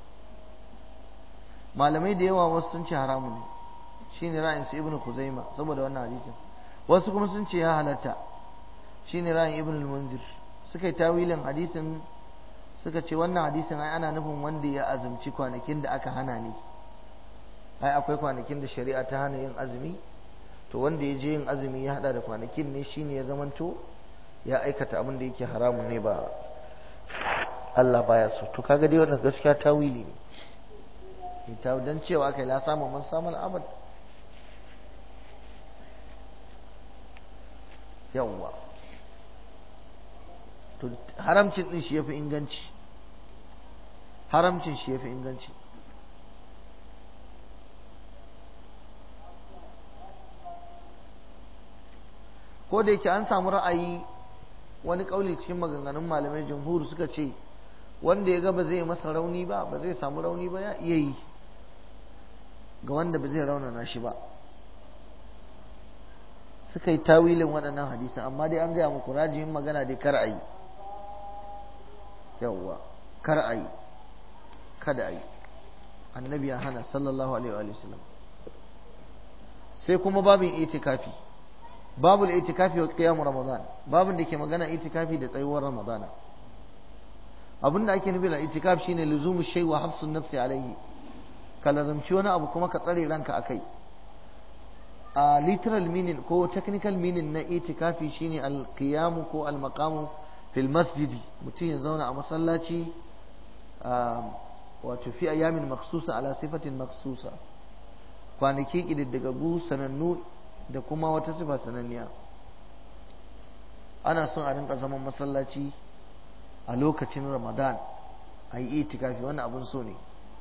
malamai da yawa wasu sun ce haramun ne shine ra'ayin su ibnu kuzaima saboda wannan hadisin wasu kuma sun ce ya halatta shine ra'ayin ibnu al-munzir suka yi tawilin hadisin suka ce wannan hadisin ai ana nufin wanda ya azumci kwanakin da aka hana ne ai akwai kwanakin da shari'a ta hana yin azumi to wanda ya je yin azumi ya hada da kwanakin ne shine ya zamanto ya aikata abin da yake haramun ne ba Allah baya so to kaga dai wannan gaskiya tawili ne ita dan cewa kai la samu man samu abad yawwa to haramcin din shi yafi inganci haramcin shi yafi inganci ko da yake an samu ra'ayi wani kauli cikin maganganun malamai jamhur suka ce wanda ya ga ba zai masa rauni ba ba zai samu rauni ba ya iya yi ga wanda ba zai raunana shi ba suka yi tawilin waɗannan hadisan amma dai an gaya muku rajihin magana dai kar a yi yawwa kar a yi kada a yi annabi ya hana sallallahu alaihi wa sallam sai kuma babin itikafi babul itikafi wa qiyam ramadan babin da ke magana itikafi da tsayuwar ramadana abin da ake nufi da itikaf shine luzumu shay wa hafsun nafsi alaihi ka lazumci wani abu kuma ka tsare ranka akai a literal meaning ko technical meaning na itikafi shine al-qiyam ko al-maqam fil masjidi mutum ya zauna a masallaci wato fi ayamin maksusa ala sifatin maksusa kwanaki ƙididdigaggu sanannu da kuma wata sifa sananniya ana son a rinka zaman masallaci a lokacin ramadan a yi itikafi wannan abin so ne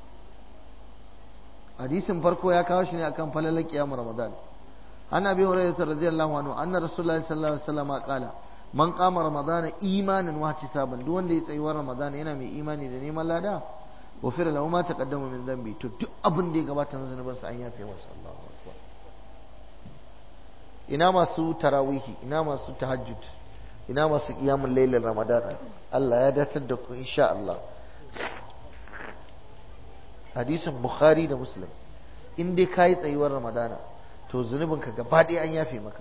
hadisin farko ya kawo shi ne akan falalar kiyamu ramadan ana bi hurairah radiyallahu anhu anna rasulullahi sallallahu alaihi wasallam qala man qama ramadana imanan wa ihtisaban duk wanda ya tsayi wa ramadana yana mai imani da neman lada wafira lahu ma taqaddama min dhanbi to duk abin da ya gabata na zanuban sa an yafe masa Allahu akbar ina masu tarawihi ina masu tahajjud ina masu kiyamun lailin ramadana Allah ya datar da ku insha Allah hadisin bukhari da muslim in dai kayi tsayuwar ramadana to zunubinka gaba ɗaya an yafe maka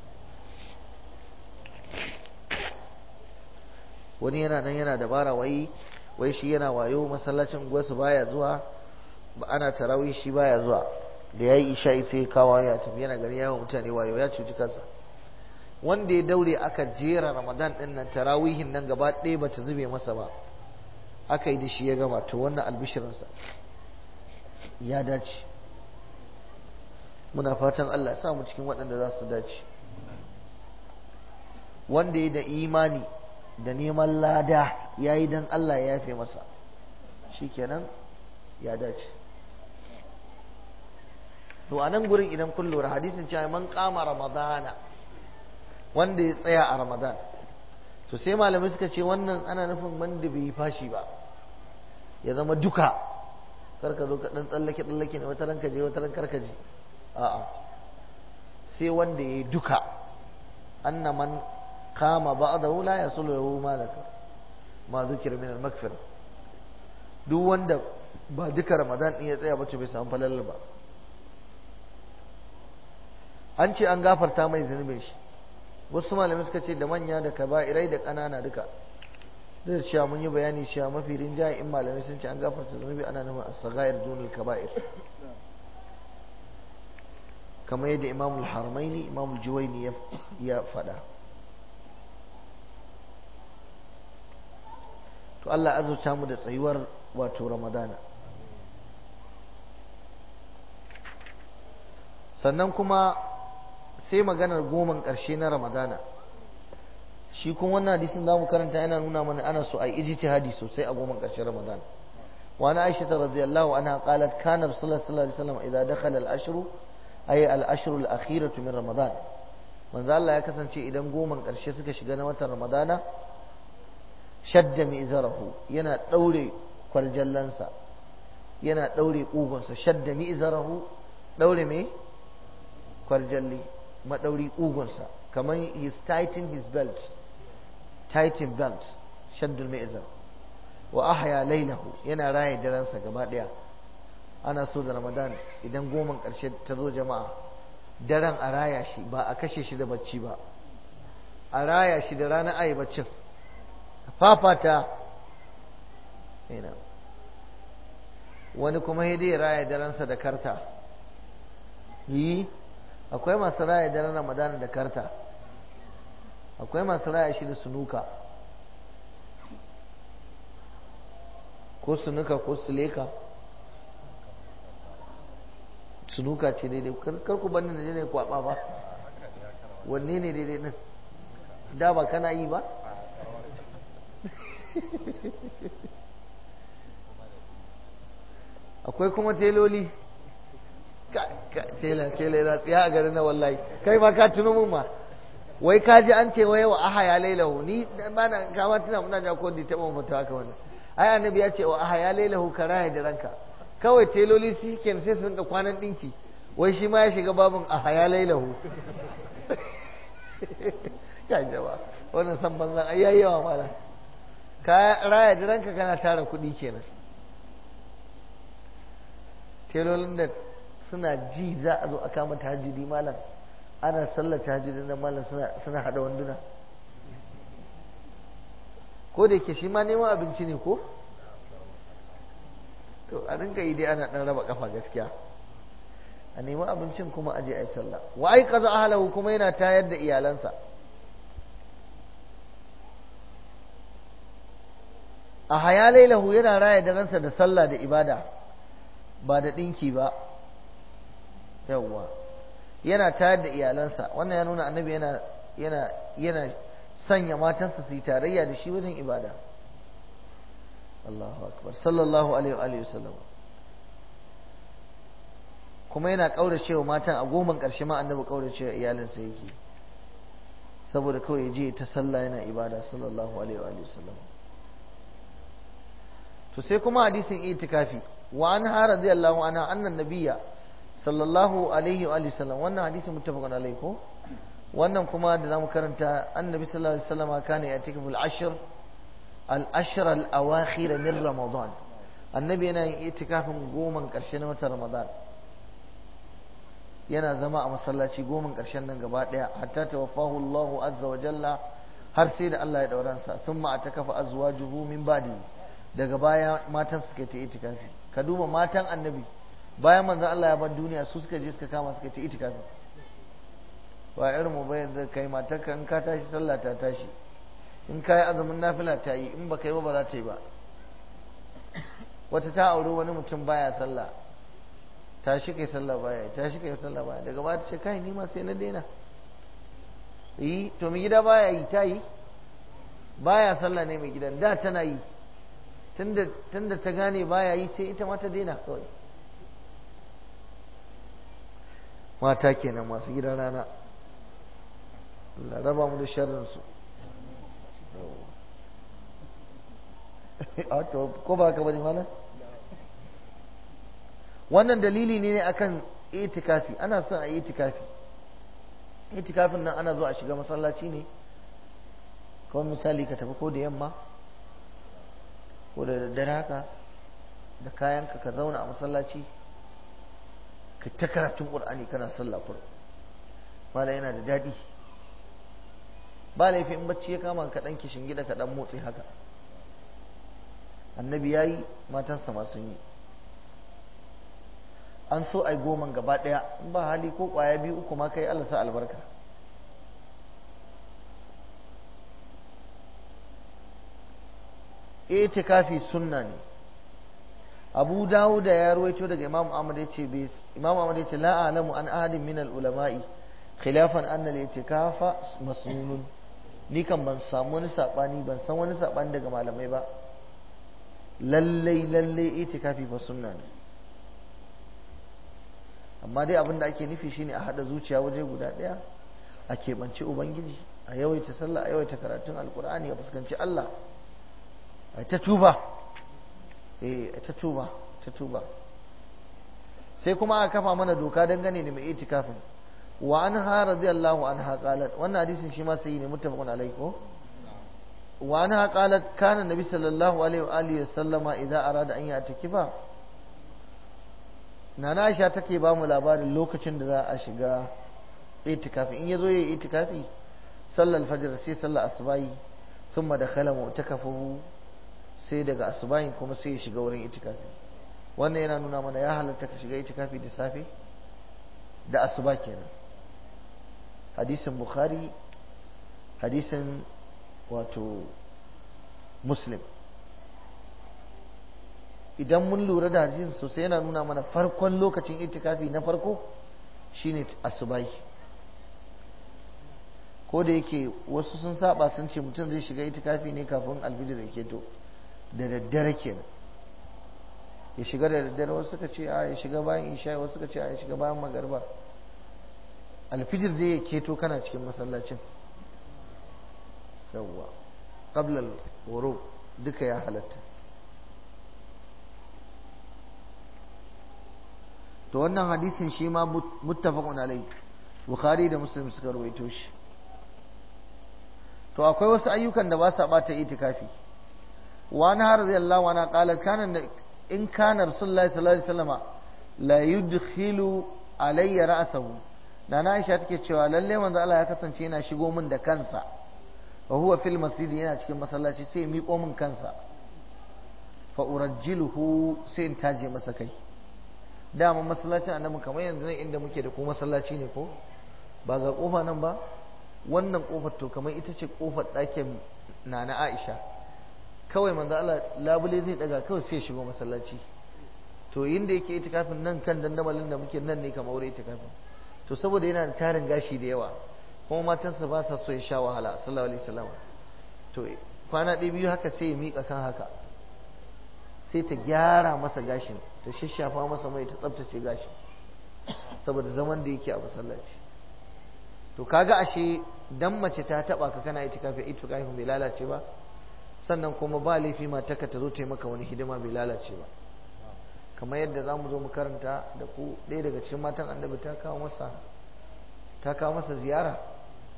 wani yana nan yana dabara wai wai shi yana wayo masallacin gwasu baya zuwa ba ana tarawih shi baya zuwa da yayi isha sai kawo ya tafi yana gari yawan mutane wayo ya cuci kansa wanda ya daure aka jera ramadan din nan tarawihin nan gaba ɗaya bata zube masa ba aka yi da shi ya gama to wannan albishirinsa ya dace muna fatan Allah ya sa mu cikin waɗanda za su dace wanda ya da imani da neman lada ya yi don Allah ya yafe masa shikenan ya dace to a nan gurin idan kun lura hadisin cewa man kama ramadana wanda ya tsaya a ramadan to sai malamai suka ce wannan ana nufin wanda bai yi fashi ba ya zama duka karka zo ka dan tsallake tsallake ne wata ranka je wata rankar ka je a'a sai wanda ya yi duka anna man kama ba'dahu la yasulu lahu malaka ma zikira min al-maghfira duk wanda ba duka ramadan din ya tsaya ba bai samu falal ba an ce an gafarta mai zunubin shi wasu malamai suka ce da manya da kaba'irai da ƙanana duka da cewa mun yi bayani cewa mafi rinjaye in malamai sun ce an gafarta zunubi ana nufin as-sagair dunul kaba'ir kamar yadda imam al-haramaini imam al-juwaini ya faɗa to Allah azurta mu da tsayuwar wato ramadana sannan kuma sai maganar goman ƙarshe na ramadana shi kuma wannan hadisin za mu karanta yana nuna mana ana so a yi ijtihadi sosai a goman ƙarshen ramadana وعن عائشة رضي الله عنها قالت كان رسول الله صلى الله عليه وسلم إذا دخل الأشهر أي الأشهر الأخيرة من رمضان من ذا الله يكسن شيء إذا قوما قرشي سكا شغانا وتر رمضان شد مئزره ينا دوري كالجلنسا ينا دوري قوغنسا شد مئزره دوري مي كالجلي ما دوري قوغنسا كمان he tighten his belt tighten belt شد المئزر wa ahya lailahu yana raye daransa gaba daya ana so da ramadan idan goman karshe ta zo jama'a daren a raya shi ba a kashe shi da bacci ba a raya shi da ranar ayi baccin fafata ina wani kuma ya dai raya daransa da karta yi akwai masu raya daren ramadan da karta akwai masu raya shi da sunuka ko sunuka ko suleka sunuka ce daidai kar ku bani da ne kwaba ba wanne ne daidai din da ba kana yi ba akwai kuma teloli tela tela yana tsiya a garin na wallahi kai ma ka tuno mun ma wai ka ji an ce wai wa aha ya lailahu ni ba na kama tuna muna ja ko di taɓa mutu haka wannan ai annabi ya ce wa aha ya lailahu karaya da ranka kawai teloli su ke sai su rinka kwanan dinki wai shi ma ya shiga babin aha ya lailahu ya jaba wannan san banzan ai yayi yawa mala ka raya da ranka kana tara kuɗi kenan telolin da suna ji za a zo a kama tahajjudi malam ana sallar tahajjudi nan malam suna suna hada wanduna ko da yake shi ma neman abinci ne ko to a rinka yi dai ana dan raba kafa gaskiya a nemi abincin kuma aje a yi sallah wa ai kaza ahlahu kuma yana tayar da iyalansa a haya lailahu yana raya da ransa da sallah da ibada ba da ɗinki ba yawwa yana tayar da iyalansa wannan ya nuna annabi yana yana yana sanya matansa su yi tarayya da shi wajen ibada Allahu akbar sallallahu alaihi wa alihi wasallam kuma yana kauracewa matan a goman karshe ma annabi kauracewa iyalinsa yake saboda kawai ya je ta sallah yana ibada sallallahu alaihi wa alihi wasallam to sai kuma hadisin itikafi wa an ha radiyallahu anha annan nabiyya sallallahu alaihi wa alihi wasallam wannan hadisi muttafaqun alaihi ko wannan kuma da zamu karanta annabi sallallahu alaihi wasallam kana yatikafu al-ashr al-ashr al-awakhir min ramadan annabi yana yin itikafin goman karshe na watan ramadan yana zama a masallaci goman karshen nan gaba daya hatta tawaffahu Allahu azza wa jalla har sai da Allah ya daura sa thumma atakafa azwajuhu min ba'di daga baya matan suka ta itikafi ka duba matan annabi bayan manzon Allah ya bar duniya su suka je suka kama suka ta itikafi ba irin mu bayan da kai matarka in ka tashi sallah ta tashi in ka yi azumin nafila ta yi in ba kai ba ba za ta yi ba wata ta auri wani mutum baya sallah ta shi kai sallah baya ta shi kai sallah baya daga baya ta ce kai ni ma sai na daina yi to mai gida baya yi ta yi baya sallah ne mai gidan da tana yi tunda ta gane baya yi sai ita ma ta daina kawai mata kenan masu gidan rana Allah raba mu da sharrinsu ko ba ka bane mana wannan dalili ne akan itikafi ana son a yi itikafi itikafin nan ana zuwa a shiga masallaci ne kawai misali ka tafi ko da yamma ko da daddare haka da kayanka ka zauna a masallaci ka ta karatun ƙur'ani kana sallah kur mala yana da daɗi ba laifi in bacci ya kama ka ɗan kishin gida ka ɗan motsi haka annabi ya yi matansa ma sun yi an so ai goman gaba ɗaya in ba hali ko ƙwaya biyu uku ma kai Allah sa albarka itikafi sunna ne abu dawud da ya ruwaito daga imam ahmad ya ce imam ahmad ya ce la alamu an ahadin min al ulama'i khilafan anna al itikafa masnunun ni kan ban samu wani sabani ban san wani sabani daga malamai ba lallai lallai itikafi fa sunna ne amma dai abin da ake nufi shine a hada zuciya waje guda daya a keɓance ubangiji a yawaita sallah a yawaita karatun alkur'ani a fuskanci Allah a ta tuba eh ta tuba ta tuba sai kuma aka kafa mana doka dangane da mai itikafin wa anha radiyallahu anha qalat wannan hadisin shi ma sai ne muttafaqun alaihi ko wa anha qalat kana nabi sallallahu alaihi wa alihi sallama idza arada an ya'takifa nana Aisha take ba mu labarin lokacin da za a shiga itikafi in yazo yayi itikafi sallar fajr sai sallar asbahi thumma dakhala mu'takafahu sai daga asubahin kuma sai ya shiga wurin itikafi wannan yana nuna mana ya halatta ka shiga itikafi da safe da asuba kenan hadisin bukhari hadisin wato muslim idan mun lura da hadisin sosai yana nuna mana farkon lokacin itikafi na farko shine asubahi ko da yake wasu sun saba sun ce mutum zai shiga itikafi ne kafin alfijir da ke to da daddare kenan ya shiga da daddare wasu suka ce a ya shiga bayan isha wasu suka ce a ya shiga bayan magarba alfijir dai ya keto kana cikin masallacin yawwa qabla al duka ya halatta to wannan hadisin shi ma muttafaqun alai bukhari da muslim suka rawaito shi to akwai wasu ayyukan da ba sa bata itikafi وعنها رضي الله عنها قالت كان إن كان رسول الله صلى الله عليه وسلم لا يدخل علي رأسه نانا عائشة take cewa lalle manzo Allah ya kasance yana shigo min da kansa wa huwa fil masjid yana cikin masallaci sai miƙo min kansa fa urajjiluhu sai in taje masa kai dama masallacin annabi kamar yanzu nan inda muke da ko masallaci ne ko ba ga kofa nan ba wannan kofar to kamar ita ce kofar ɗakin nana Aisha kawai manzo Allah labule zai daga kawai sai shigo masallaci to inda yake itikafin nan kan dandamalin da muke nan ne kamar wurin itikafin to saboda yana da tarin gashi da yawa kuma matansa ba sa so ya sha wahala sallallahu alaihi wasallam to kwana ɗaya biyu haka sai ya miƙa kan haka sai ta gyara masa gashin ta shashafa masa mai ta tsabtace gashin saboda zaman da yake a masallaci to kaga ashe dan mace ta taba ka kana itikafi itikafin bai lalace ba sannan kuma ba laifi mataka ta zo ta maka wani hidima bai lalace ba kamar yadda za mu zo mu karanta da ku ɗaya daga cikin matan annabi ta kawo masa ta kawo masa ziyara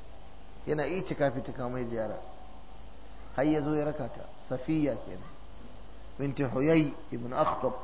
yana itikafi ta kawo mai ziyara har ya zo ya raka ta safiya kenan binti huyay ibn akhtab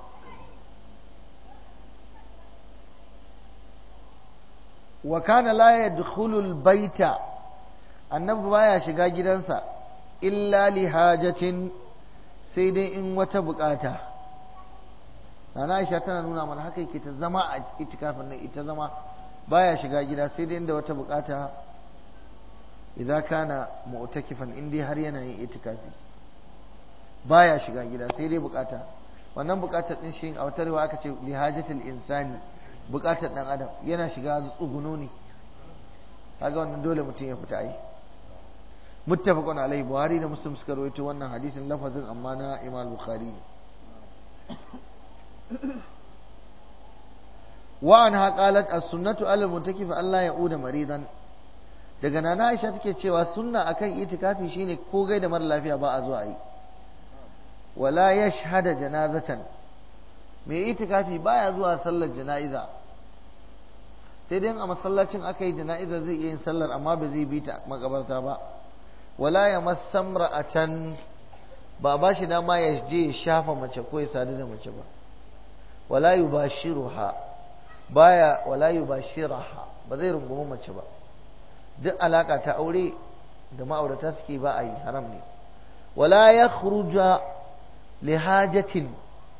wa kana la yadkhulu al-baita annabi baya shiga gidansa illa li hajatin sai dai in wata bukata Nana Aisha tana nuna mana haka yake ta zama a itikafin nan ita zama baya shiga gida sai dai inda wata bukata idza kana mu'takifan in dai har yana yin itikafi baya shiga gida sai dai bukata wannan bukatar din shi a wata riwaya aka ce li hajatil insani bukatar dan adam yana shiga tsuguno ne kaga wannan dole mutum ya fita ai muttafaqun alai buhari da muslim suka rawaito wannan hadisin lafazin amma na imam bukhari ne wa anha qalat as-sunnatu ala mutakif Allah ya uda maridan daga nana Aisha take cewa sunna akan itikafi shine ko gai da mara lafiya ba a zuwa yi wala yashhada janazatan mai itikafi baya zuwa sallar jana'iza sai dai a masallacin aka yi jana'iza zai iya yin sallar amma ba zai bi ta makabarta ba wala ya masamra'atan ba ba shi dama ya je ya shafa mace ko ya sadu da mace ba wala yubashiruha baya wala yubashiraha ba zai rungumi mace ba duk alaka ta aure da ma'aurata suke ba a yi haram ne wala yakhruja li hajatin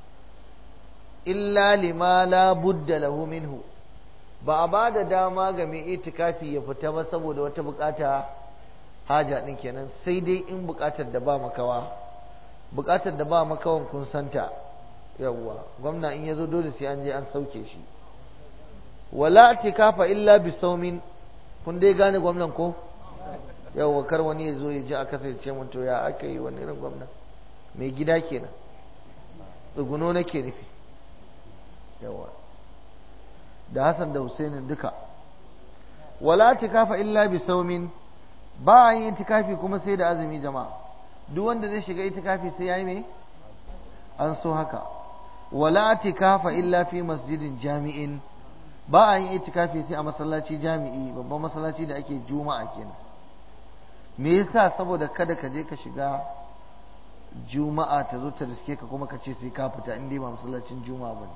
illa lima la budda lahu minhu ba a ba da dama ga mai itikafi ya fita ba saboda wata bukata haja din kenan sai dai in bukatar da ba makawa bukatar da ba makawan kun santa yawwa gwamna in yazo dole sai an je an sauke shi wala itikafa illa bi saumin kun dai gane gwamnan ko yawwa kar wani ya zo ya ji a kasance mun to ya aka yi wani irin gwamna mai gida kenan tsuguno nake nufi yawa da Hassan da Husainin duka wala tikafa illa bi saumin ba a yin itikafi kuma sai da azumi jama'a duk wanda zai shiga itikafi sai yayi me an so haka wala tikafa illa fi masjidin jami'in ba a yin itikafi sai a masallaci jami'i babban masallaci da ake juma'a kenan me yasa saboda kada ka je ka shiga juma'a ta zo ta riske ka kuma ka ce sai ka fita in dai ba masallacin juma'a bane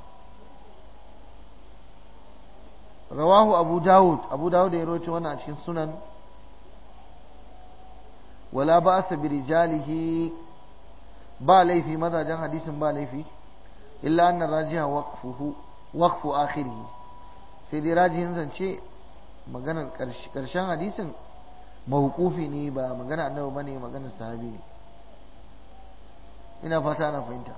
rawahu abu dawud abu dawud ya rawaito wannan a cikin sunan wala ba'sa bi rijalihi ba laifi mazajen hadisin ba laifi illa anna rajiha waqfuhu waqfu akhirih sai dai rajihin zance maganar karshen hadisin mawqufi ne ba magana annabi bane maganar sahabi ne ina fata ana fahimta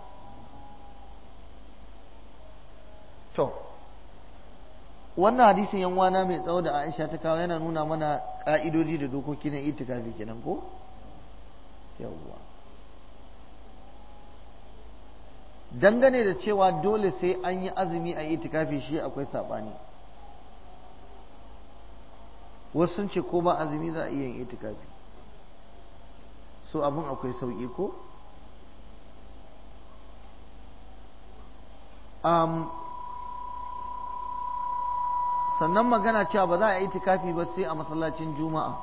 to wannan hadisin yan wana mai tsawo da Aisha ta kawo yana nuna mana ka'idodi da dokoki na itikafi kenan ko yawwa dangane da cewa dole sai an yi azumi a itikafi shi akwai sabani wasu sun ce ko ba azumi za a iya yin itikafi so abin akwai sauƙi ko um, sannan magana cewa ba za a yi itikafi ba sai a masallacin juma'a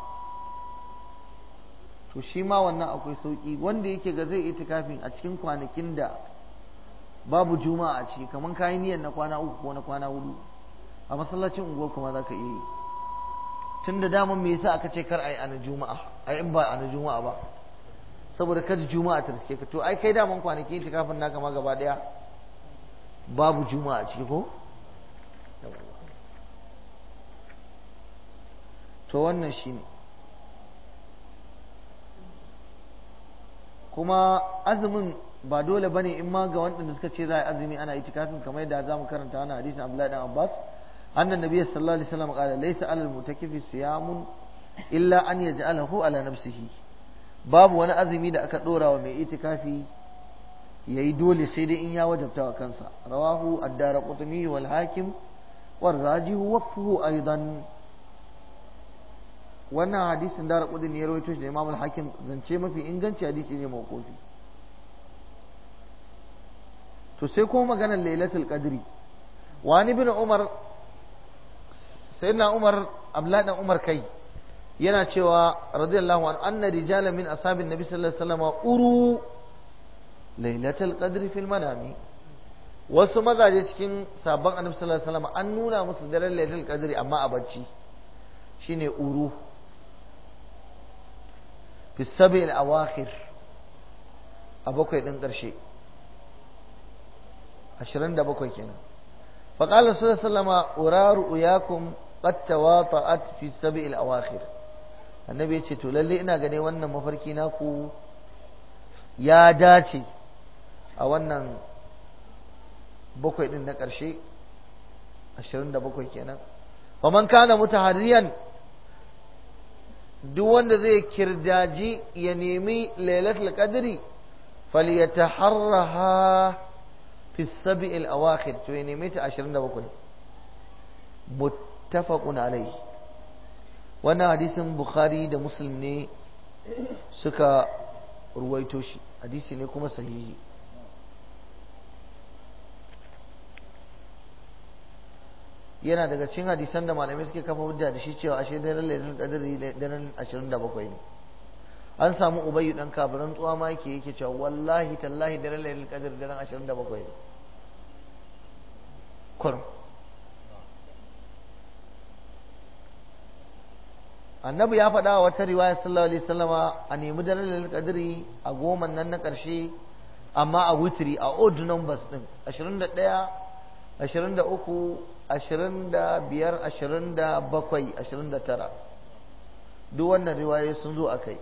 to shi ma wannan akwai sauƙi wanda yake ga zai itikafin a cikin kwanakin da babu juma'a a ciki kamar kayan niyyar na kwana uku ko na kwana hudu a masallacin unguwar kuma za ka iya yi tun da daman me yasa aka ce kar a yi ana juma'a a in ba ana juma'a ba saboda kada juma'a ta riske ka to ai kai daman kwanaki itikafin naka ma gaba daya babu juma'a a ciki ko to wannan shine kuma azumin ba dole bane in ma ga waɗanda suka ce za a yi azumi ana itikafin kamar yadda za mu karanta wannan hadisin Abdullahi dan Abbas annan nabiy sallallahu alaihi wasallam qala laysa alal mutakifi siyamun illa an yaj'alahu ala nafsihi babu wani azumi da aka dora wa mai itikafi yayi dole sai dai in ya wajabta wa kansa rawahu ad-darqutni wal hakim war rajihu waqfuhu aidan wannan hadisin da raƙudin ya rawaito shi da imam al-hakim zance mafi inganci hadisi ne mawqufi to sai kuma maganar lailatul qadri wani bin umar sayyidina umar abdullahi dan umar kai yana cewa radiyallahu an anna rijalan min ashabin nabi sallallahu alaihi wasallam uru lailatul qadri fil manami wasu mazaje cikin sabon annabi sallallahu alaihi wasallam an nuna musu daren lailatul qadri amma a bacci shine uru fi sabil awakhir a bakwai din karshe 27 kenan fa qala sallallahu alaihi wasallam uraru uyakum qad tawata'at fi sabil awakhir annabi ya ce to lalle ina gane wannan mafarki naku ya dace a wannan bakwai din na ƙarshe ashirin da bakwai kenan man kana mutahariyan duk wanda zai kirdaji ya nemi lailatul qadri falyataharraha fi sab'il awakhir to ya nemi ta 27 muttafaqun alayhi wannan hadisin bukhari da muslim ne suka ruwaito shi hadisi ne kuma sahihi yana daga cikin hadisan da malamai suke kafa hujja da shi cewa ashe daren lailatul qadri daren 27 ne an samu ubayyu dan kafiran tsuwa ma yake yake cewa wallahi tallahi daren lailatul qadri daren 27 ne kurum annabi ya faɗa wa wata riwaya sallallahu alaihi wasallama a nemi daren lailatul qadri a goma nan na ƙarshe amma a wutri a odd numbers din 21 23 25 27 29 duk wannan riwayoyi sun zo a kai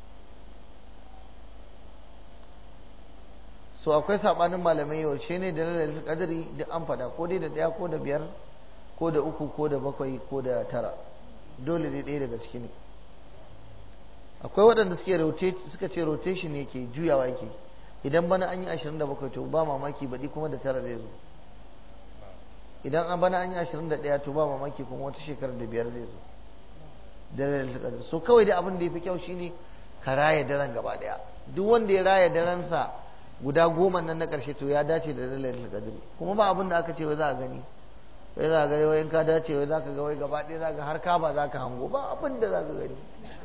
so akwai sabanin malamai yaushe ne da lailatul qadri duk an faɗa ko dai da ɗaya ko da biyar ko da uku ko da bakwai ko da tara dole ne ɗaya daga ciki ne akwai waɗanda suke suka ce rotation ne ke juyawa yake idan bana an yi 27 to ba mamaki baɗi kuma da tara zai zo idan an bana an yi 21 to ba mamaki kuma wata shekarar da biyar zai zo dare so kawai da abin da ya fi kyau shine ka raya daren gaba ɗaya duk wanda ya raya daren sa guda goma nan na ƙarshe to ya dace da lailatul qadri kuma ba abin da aka ce wai za a gani wai za ga wai ka dace wai za ka ga wai gaba ɗaya za ka har ka ba za ka hango ba abin da za ka gani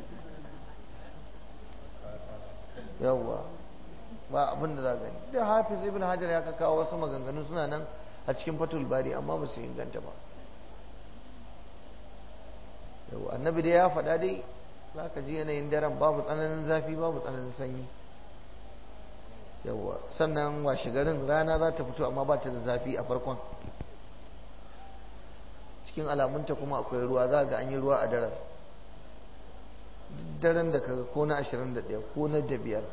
yawwa ba abin da za ka gani da hafiz ibn hajar ya kawo wasu maganganu suna nan a cikin fatul bari amma ba su inganta ba yawwa annabi dai ya faɗa dai za ka ji yanayin daren babu tsananin zafi babu tsananin sanyi yawwa sannan washe garin rana za ta fito amma ba ta da zafi a farkon cikin alamunta kuma akwai ruwa za ga an yi ruwa a daren daren da kaga ko na 21 ko na da biyar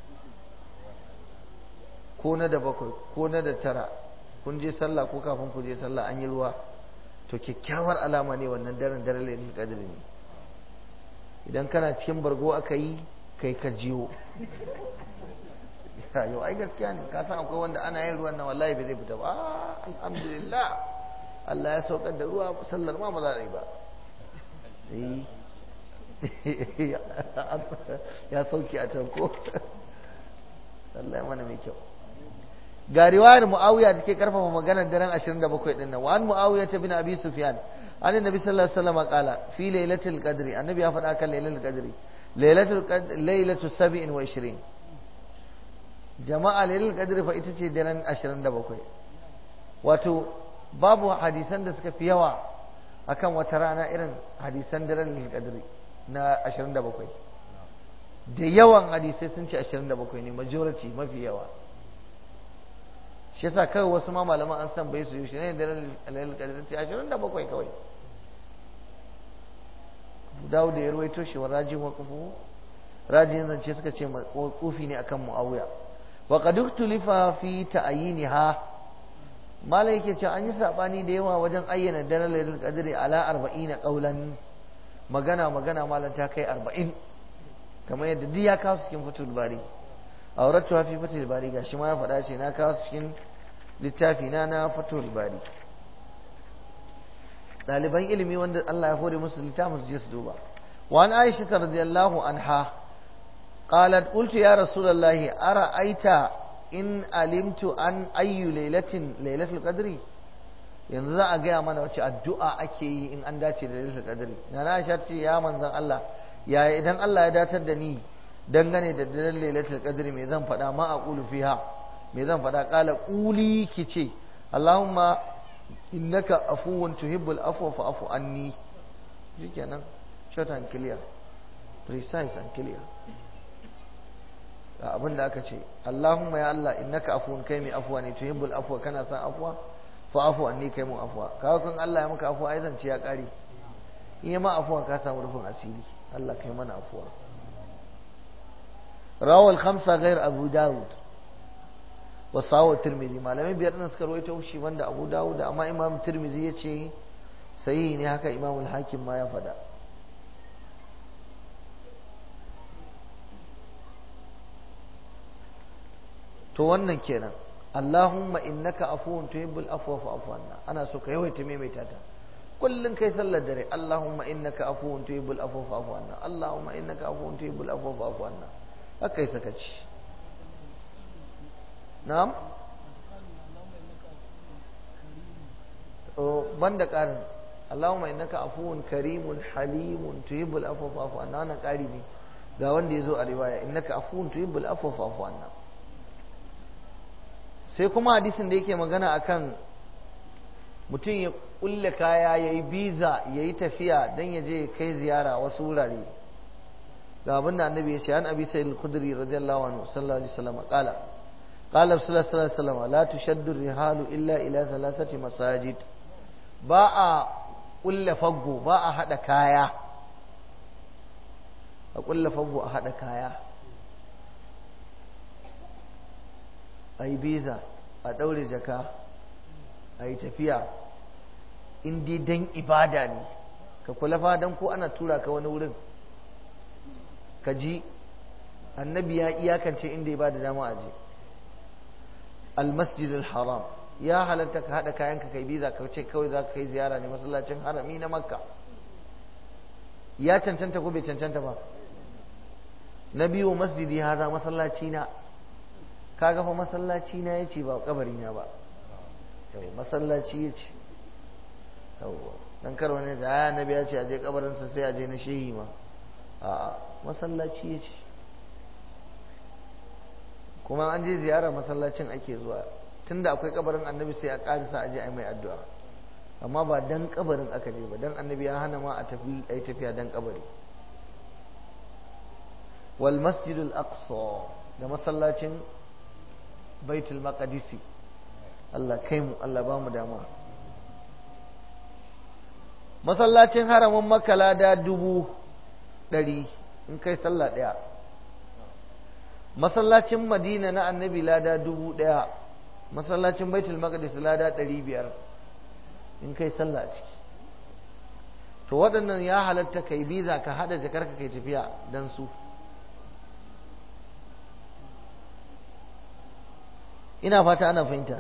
ko na da bakwai ko na da tara kun je sallah ko kafin ku je sallah an yi ruwa to kyakkyawar alama ne wannan daren daren lailatul qadr ne idan kana cikin bargo aka yi kai ka jiyo yau ai gaskiya ne ka san akwai wanda ana yin ruwan nan wallahi bai zai fita ba alhamdulillah Allah ya saukar da ruwa sallar ma ba za a yi ba ya sauki a can ko Allah ya mana mai kyau ga riwayar muawiya da ke karfafa maganar daren 27 din nan wa an muawiya ta bin abi sufyan an annabi sallallahu alaihi wasallam qala fi lailatul qadri annabi ya faɗa kan lailatul qadri lailatul qadri lailatul 27 jama'a lailatul qadri fa ita ce daren 27 wato babu hadisan da suka fi yawa akan wata rana irin hadisan daren lailatul qadri na 27 da yawan hadisai sun ce 27 ne majority mafi yawa shi yasa kawai wasu ma malaman an san bai su yi shi ne da lailatul qadr sai 27 kawai dawo da ya ruwaito shi wa rajin wa kufu rajin zance suka ce kufi ne akan muawiya wa qad uktulifa fi ta'yiniha malai yake cewa an yi sabani da yawa wajen ayyana daren lailatul qadr ala 40 qaulan magana magana malan ta kai 40 kamar yadda duk ya kawo cikin fatul bari auratu fi fatul bari gashi ma ya faɗa ce na kawo cikin littafi na na fatul bari ɗaliban ilimi wanda Allah ya hore musu littafin su je su duba wa an aisha radiyallahu anha qalat qultu ya rasulullahi ara aita in alimtu an ayyu lailatin lailatul qadri yanzu za a gaya mana wace addu'a ake yi in an dace da lailatul qadri na Aisha ce ya manzon Allah ya idan Allah ya datar da ni dangane da daren lailatul qadri me zan faɗa ma aqulu fiha me zan faɗa qala quli kice Allahumma innaka afuwun tuhibbul afwa fa'fu anni shikenan short and clear precise and clear abin da aka ce Allahumma ya Allah innaka afuwun kai mai afuwa ne tuhibbul afwa kana san afuwa fa afu anni kai mun afuwa kaga kun Allah ya maka afuwa ai zance ya kare in ya ma afuwa ka samu rufin asiri Allah kai mana afuwa rawal khamsa ghair abu daud wa sawu tirmidhi malamai biyar nan suka rawaito shi wanda abu daud amma imam tirmidhi yace sahihi ne haka imam al-hakim ma ya faɗa to wannan kenan Allahumma innaka afuwun tuhibbul afwa fa'fu anna ana so ka yawaita maimaita ta kullun kai sallar dare Allahumma innaka afuwun tuhibbul afwa fa'fu anna Allahumma innaka afuwun tuhibbul afwa fa'fu anna haka yi sakaci na'am o banda karin Allahumma innaka afuwun karimun halimun tuhibbul afwa fa'fu anna wannan kari ne ga wanda yazo a riwaya innaka afuwun tuhibbul afwa fa'fu anna sai kuma hadisin da yake magana akan mutum ya kulle kaya ya yi biza ya yi tafiya don ya je kai ziyara wasu wurare ga abin da annabi ya ce an abi sayyid al-khudri radiyallahu anhu sallallahu alaihi wasallam qala qala rasulullah sallallahu alaihi wasallam la tushaddu rihalu illa ila thalathati masajid ba a kulle faggo ba a hada kaya a kulle faggo a hada kaya a yi biza a ɗaure jaka a yi tafiya in dai don ibada ne ka kula fa don ko ana tura ka wani wurin ka ji annabi ya iyakance inda ya ba da dama a je almasjidul haram ya halatta ka haɗa kayan ka kai biza ka ce kawai za ka kai ziyara ne masallacin harami na makka ya cancanta ko bai cancanta ba na biyu masjidi haza masallaci na kaga fa masallaci na yace ba kabari na ba yau masallaci yace yau dan kar wani da aya annabi ya ce aje kabarin sa sai aje na shehi ma a masallaci yace kuma an je ziyara masallacin ake zuwa tunda akwai kabarin annabi sai a karisa aje ai mai addu'a amma ba dan kabarin aka je ba dan annabi ya hana ma a tafi ai tafiya dan kabari wal masjidul aqsa da masallacin baitul maqdisi Allah kai mu Allah ba mu dama masallacin haramin makala da dubu ɗari in kai sallah ɗaya masallacin madina na annabi lada dubu ɗaya masallacin baitul maqdis lada ɗari biyar in kai sallah a ciki to waɗannan ya halatta kai biza ka haɗa jakarka kai tafiya don su ina fata ana fahimta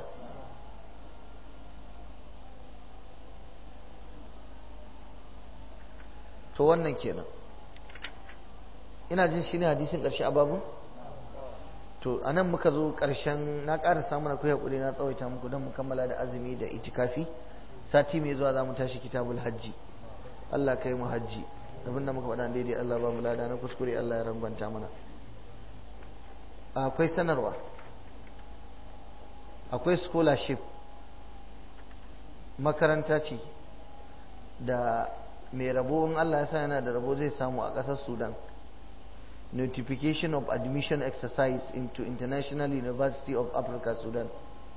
to wannan kenan ina jin shi ne hadisin ƙarshe a babu to a nan muka zo ƙarshen na ƙara samun akwai haƙuri na tsawaita muku don mu kammala da azumi da itikafi sati mai zuwa za mu tashi kitabul hajji Allah kai mu hajji abinda muka faɗa daidai Allah ba mu lada na kuskure Allah ya rambanta mana akwai sanarwa akwai scholarship makaranta ce da mai rabo in Allah ya sa yana da rabo zai samu a ƙasar Sudan notification of admission exercise into International University of Africa Sudan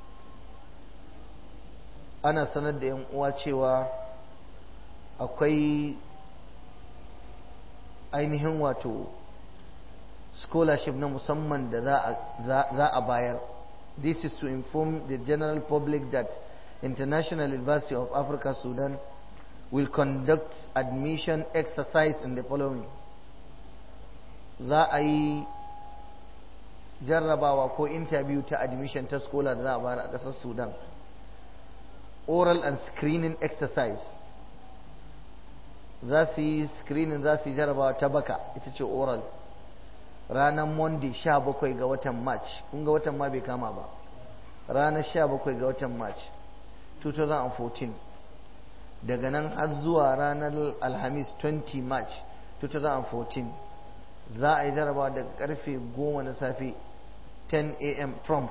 ana sanar da 'yan uwa cewa akwai ainihin wato scholarship na musamman da za a bayar this is to inform the general public that International University of Africa Sudan will conduct admission exercise in the following za a yi jarrabawa ko interview ta admission ta scholar da za a bayar a ƙasar Sudan oral and screening exercise za su yi screening za su yi jarrabawa ta baka ita ce oral ranar monday 17 ga watan march kun ga watan ma bai kama ba ranar 17 ga watan march 2014 daga nan har zuwa ranar alhamis 20 march 2014 za a yi jarabawa daga karfe 10 na safe 10 am prompt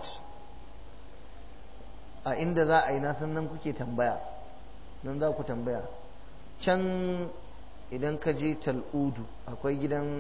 a inda za a yi nasan nan kuke tambaya nan za ku tambaya can idan ka je tal'udu akwai gidan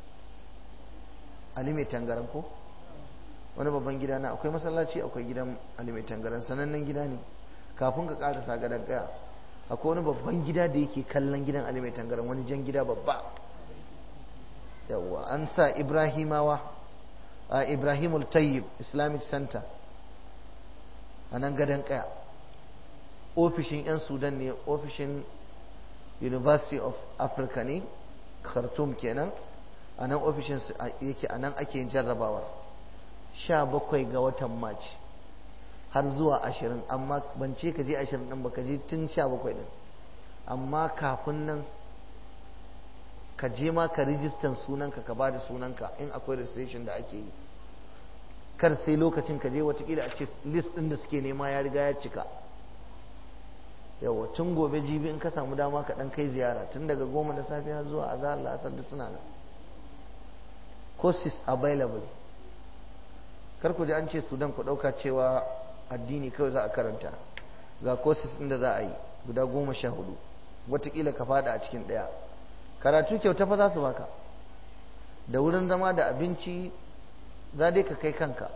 alimai tangaran ko wani babban gida na akwai masallaci akwai gidan alimai tangaran sanannen gida ne kafin ka karasa gadon kaya akwai wani babban gida da yake kallon gidan alimai tangaran wani jan gida babba yawwa an sa ibrahimawa a ibrahimul tayyib islamic center a nan gadon kaya ofishin 'yan sudan ne ofishin university of africa ne khartoum kenan a nan ofishin yake a nan ake yin jarrabawar sha bakwai ga watan march har zuwa ashirin amma ban ce ka je ashirin ɗin ba ka je tun sha bakwai ɗin amma kafin nan ka je ma ka rijistan sunanka ka ba da sunanka in akwai registration da ake yi kar sai lokacin ka je watakila a ce list ɗin da suke nema ya riga ya cika yawa tun gobe jibi in ka samu dama ka ɗan kai ziyara tun daga goma da safiya zuwa azahar la'asar da suna nan courses available kar ku ji an ce sudan ku ɗauka cewa addini kawai za a karanta ga courses inda za a yi guda goma sha hudu watakila ka fada a cikin ɗaya karatu kyauta fa za su baka da wurin zama da abinci za dai ka kai kanka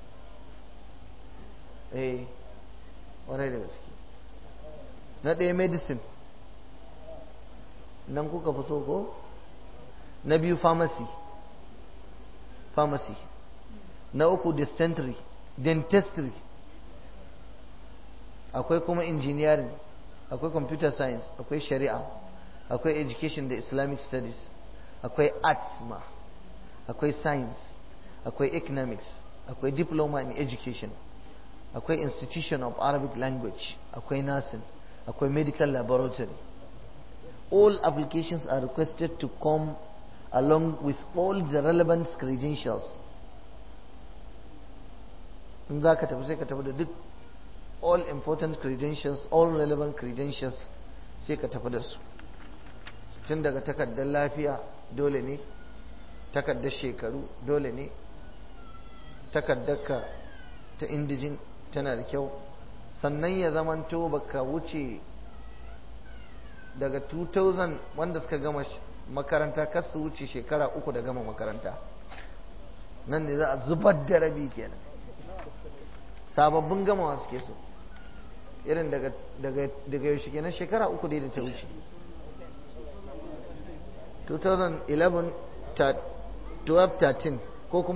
eh warai da gaske na ɗaya medicine nan kuka fi so ko na biyu pharmacy pharmacy na uku dentistry dentistry akwai kuma engineering akwai computer science akwai shari'a akwai education da islamic studies akwai arts ma akwai science akwai economics akwai diploma in education akwai institution of arabic language akwai nursing akwai medical laboratory all applications are requested to come along with all the relevant credentials in za ka tafi sai ka tafi da duk all important credentials all relevant credentials sai ka tafi da su tun daga takardar lafiya dole ne takardar shekaru dole ne takardarka ta indijin tana da kyau sannan ya zamanto baka wuce daga 2000 wanda suka gama makaranta kar su wuce shekara uku da gama makaranta nan ne za a zubar da rabi kenan sababbin gamawa suke so irin daga daga yaushe kenan shekara uku dai da ta wuce 2011 12 13 ko kuma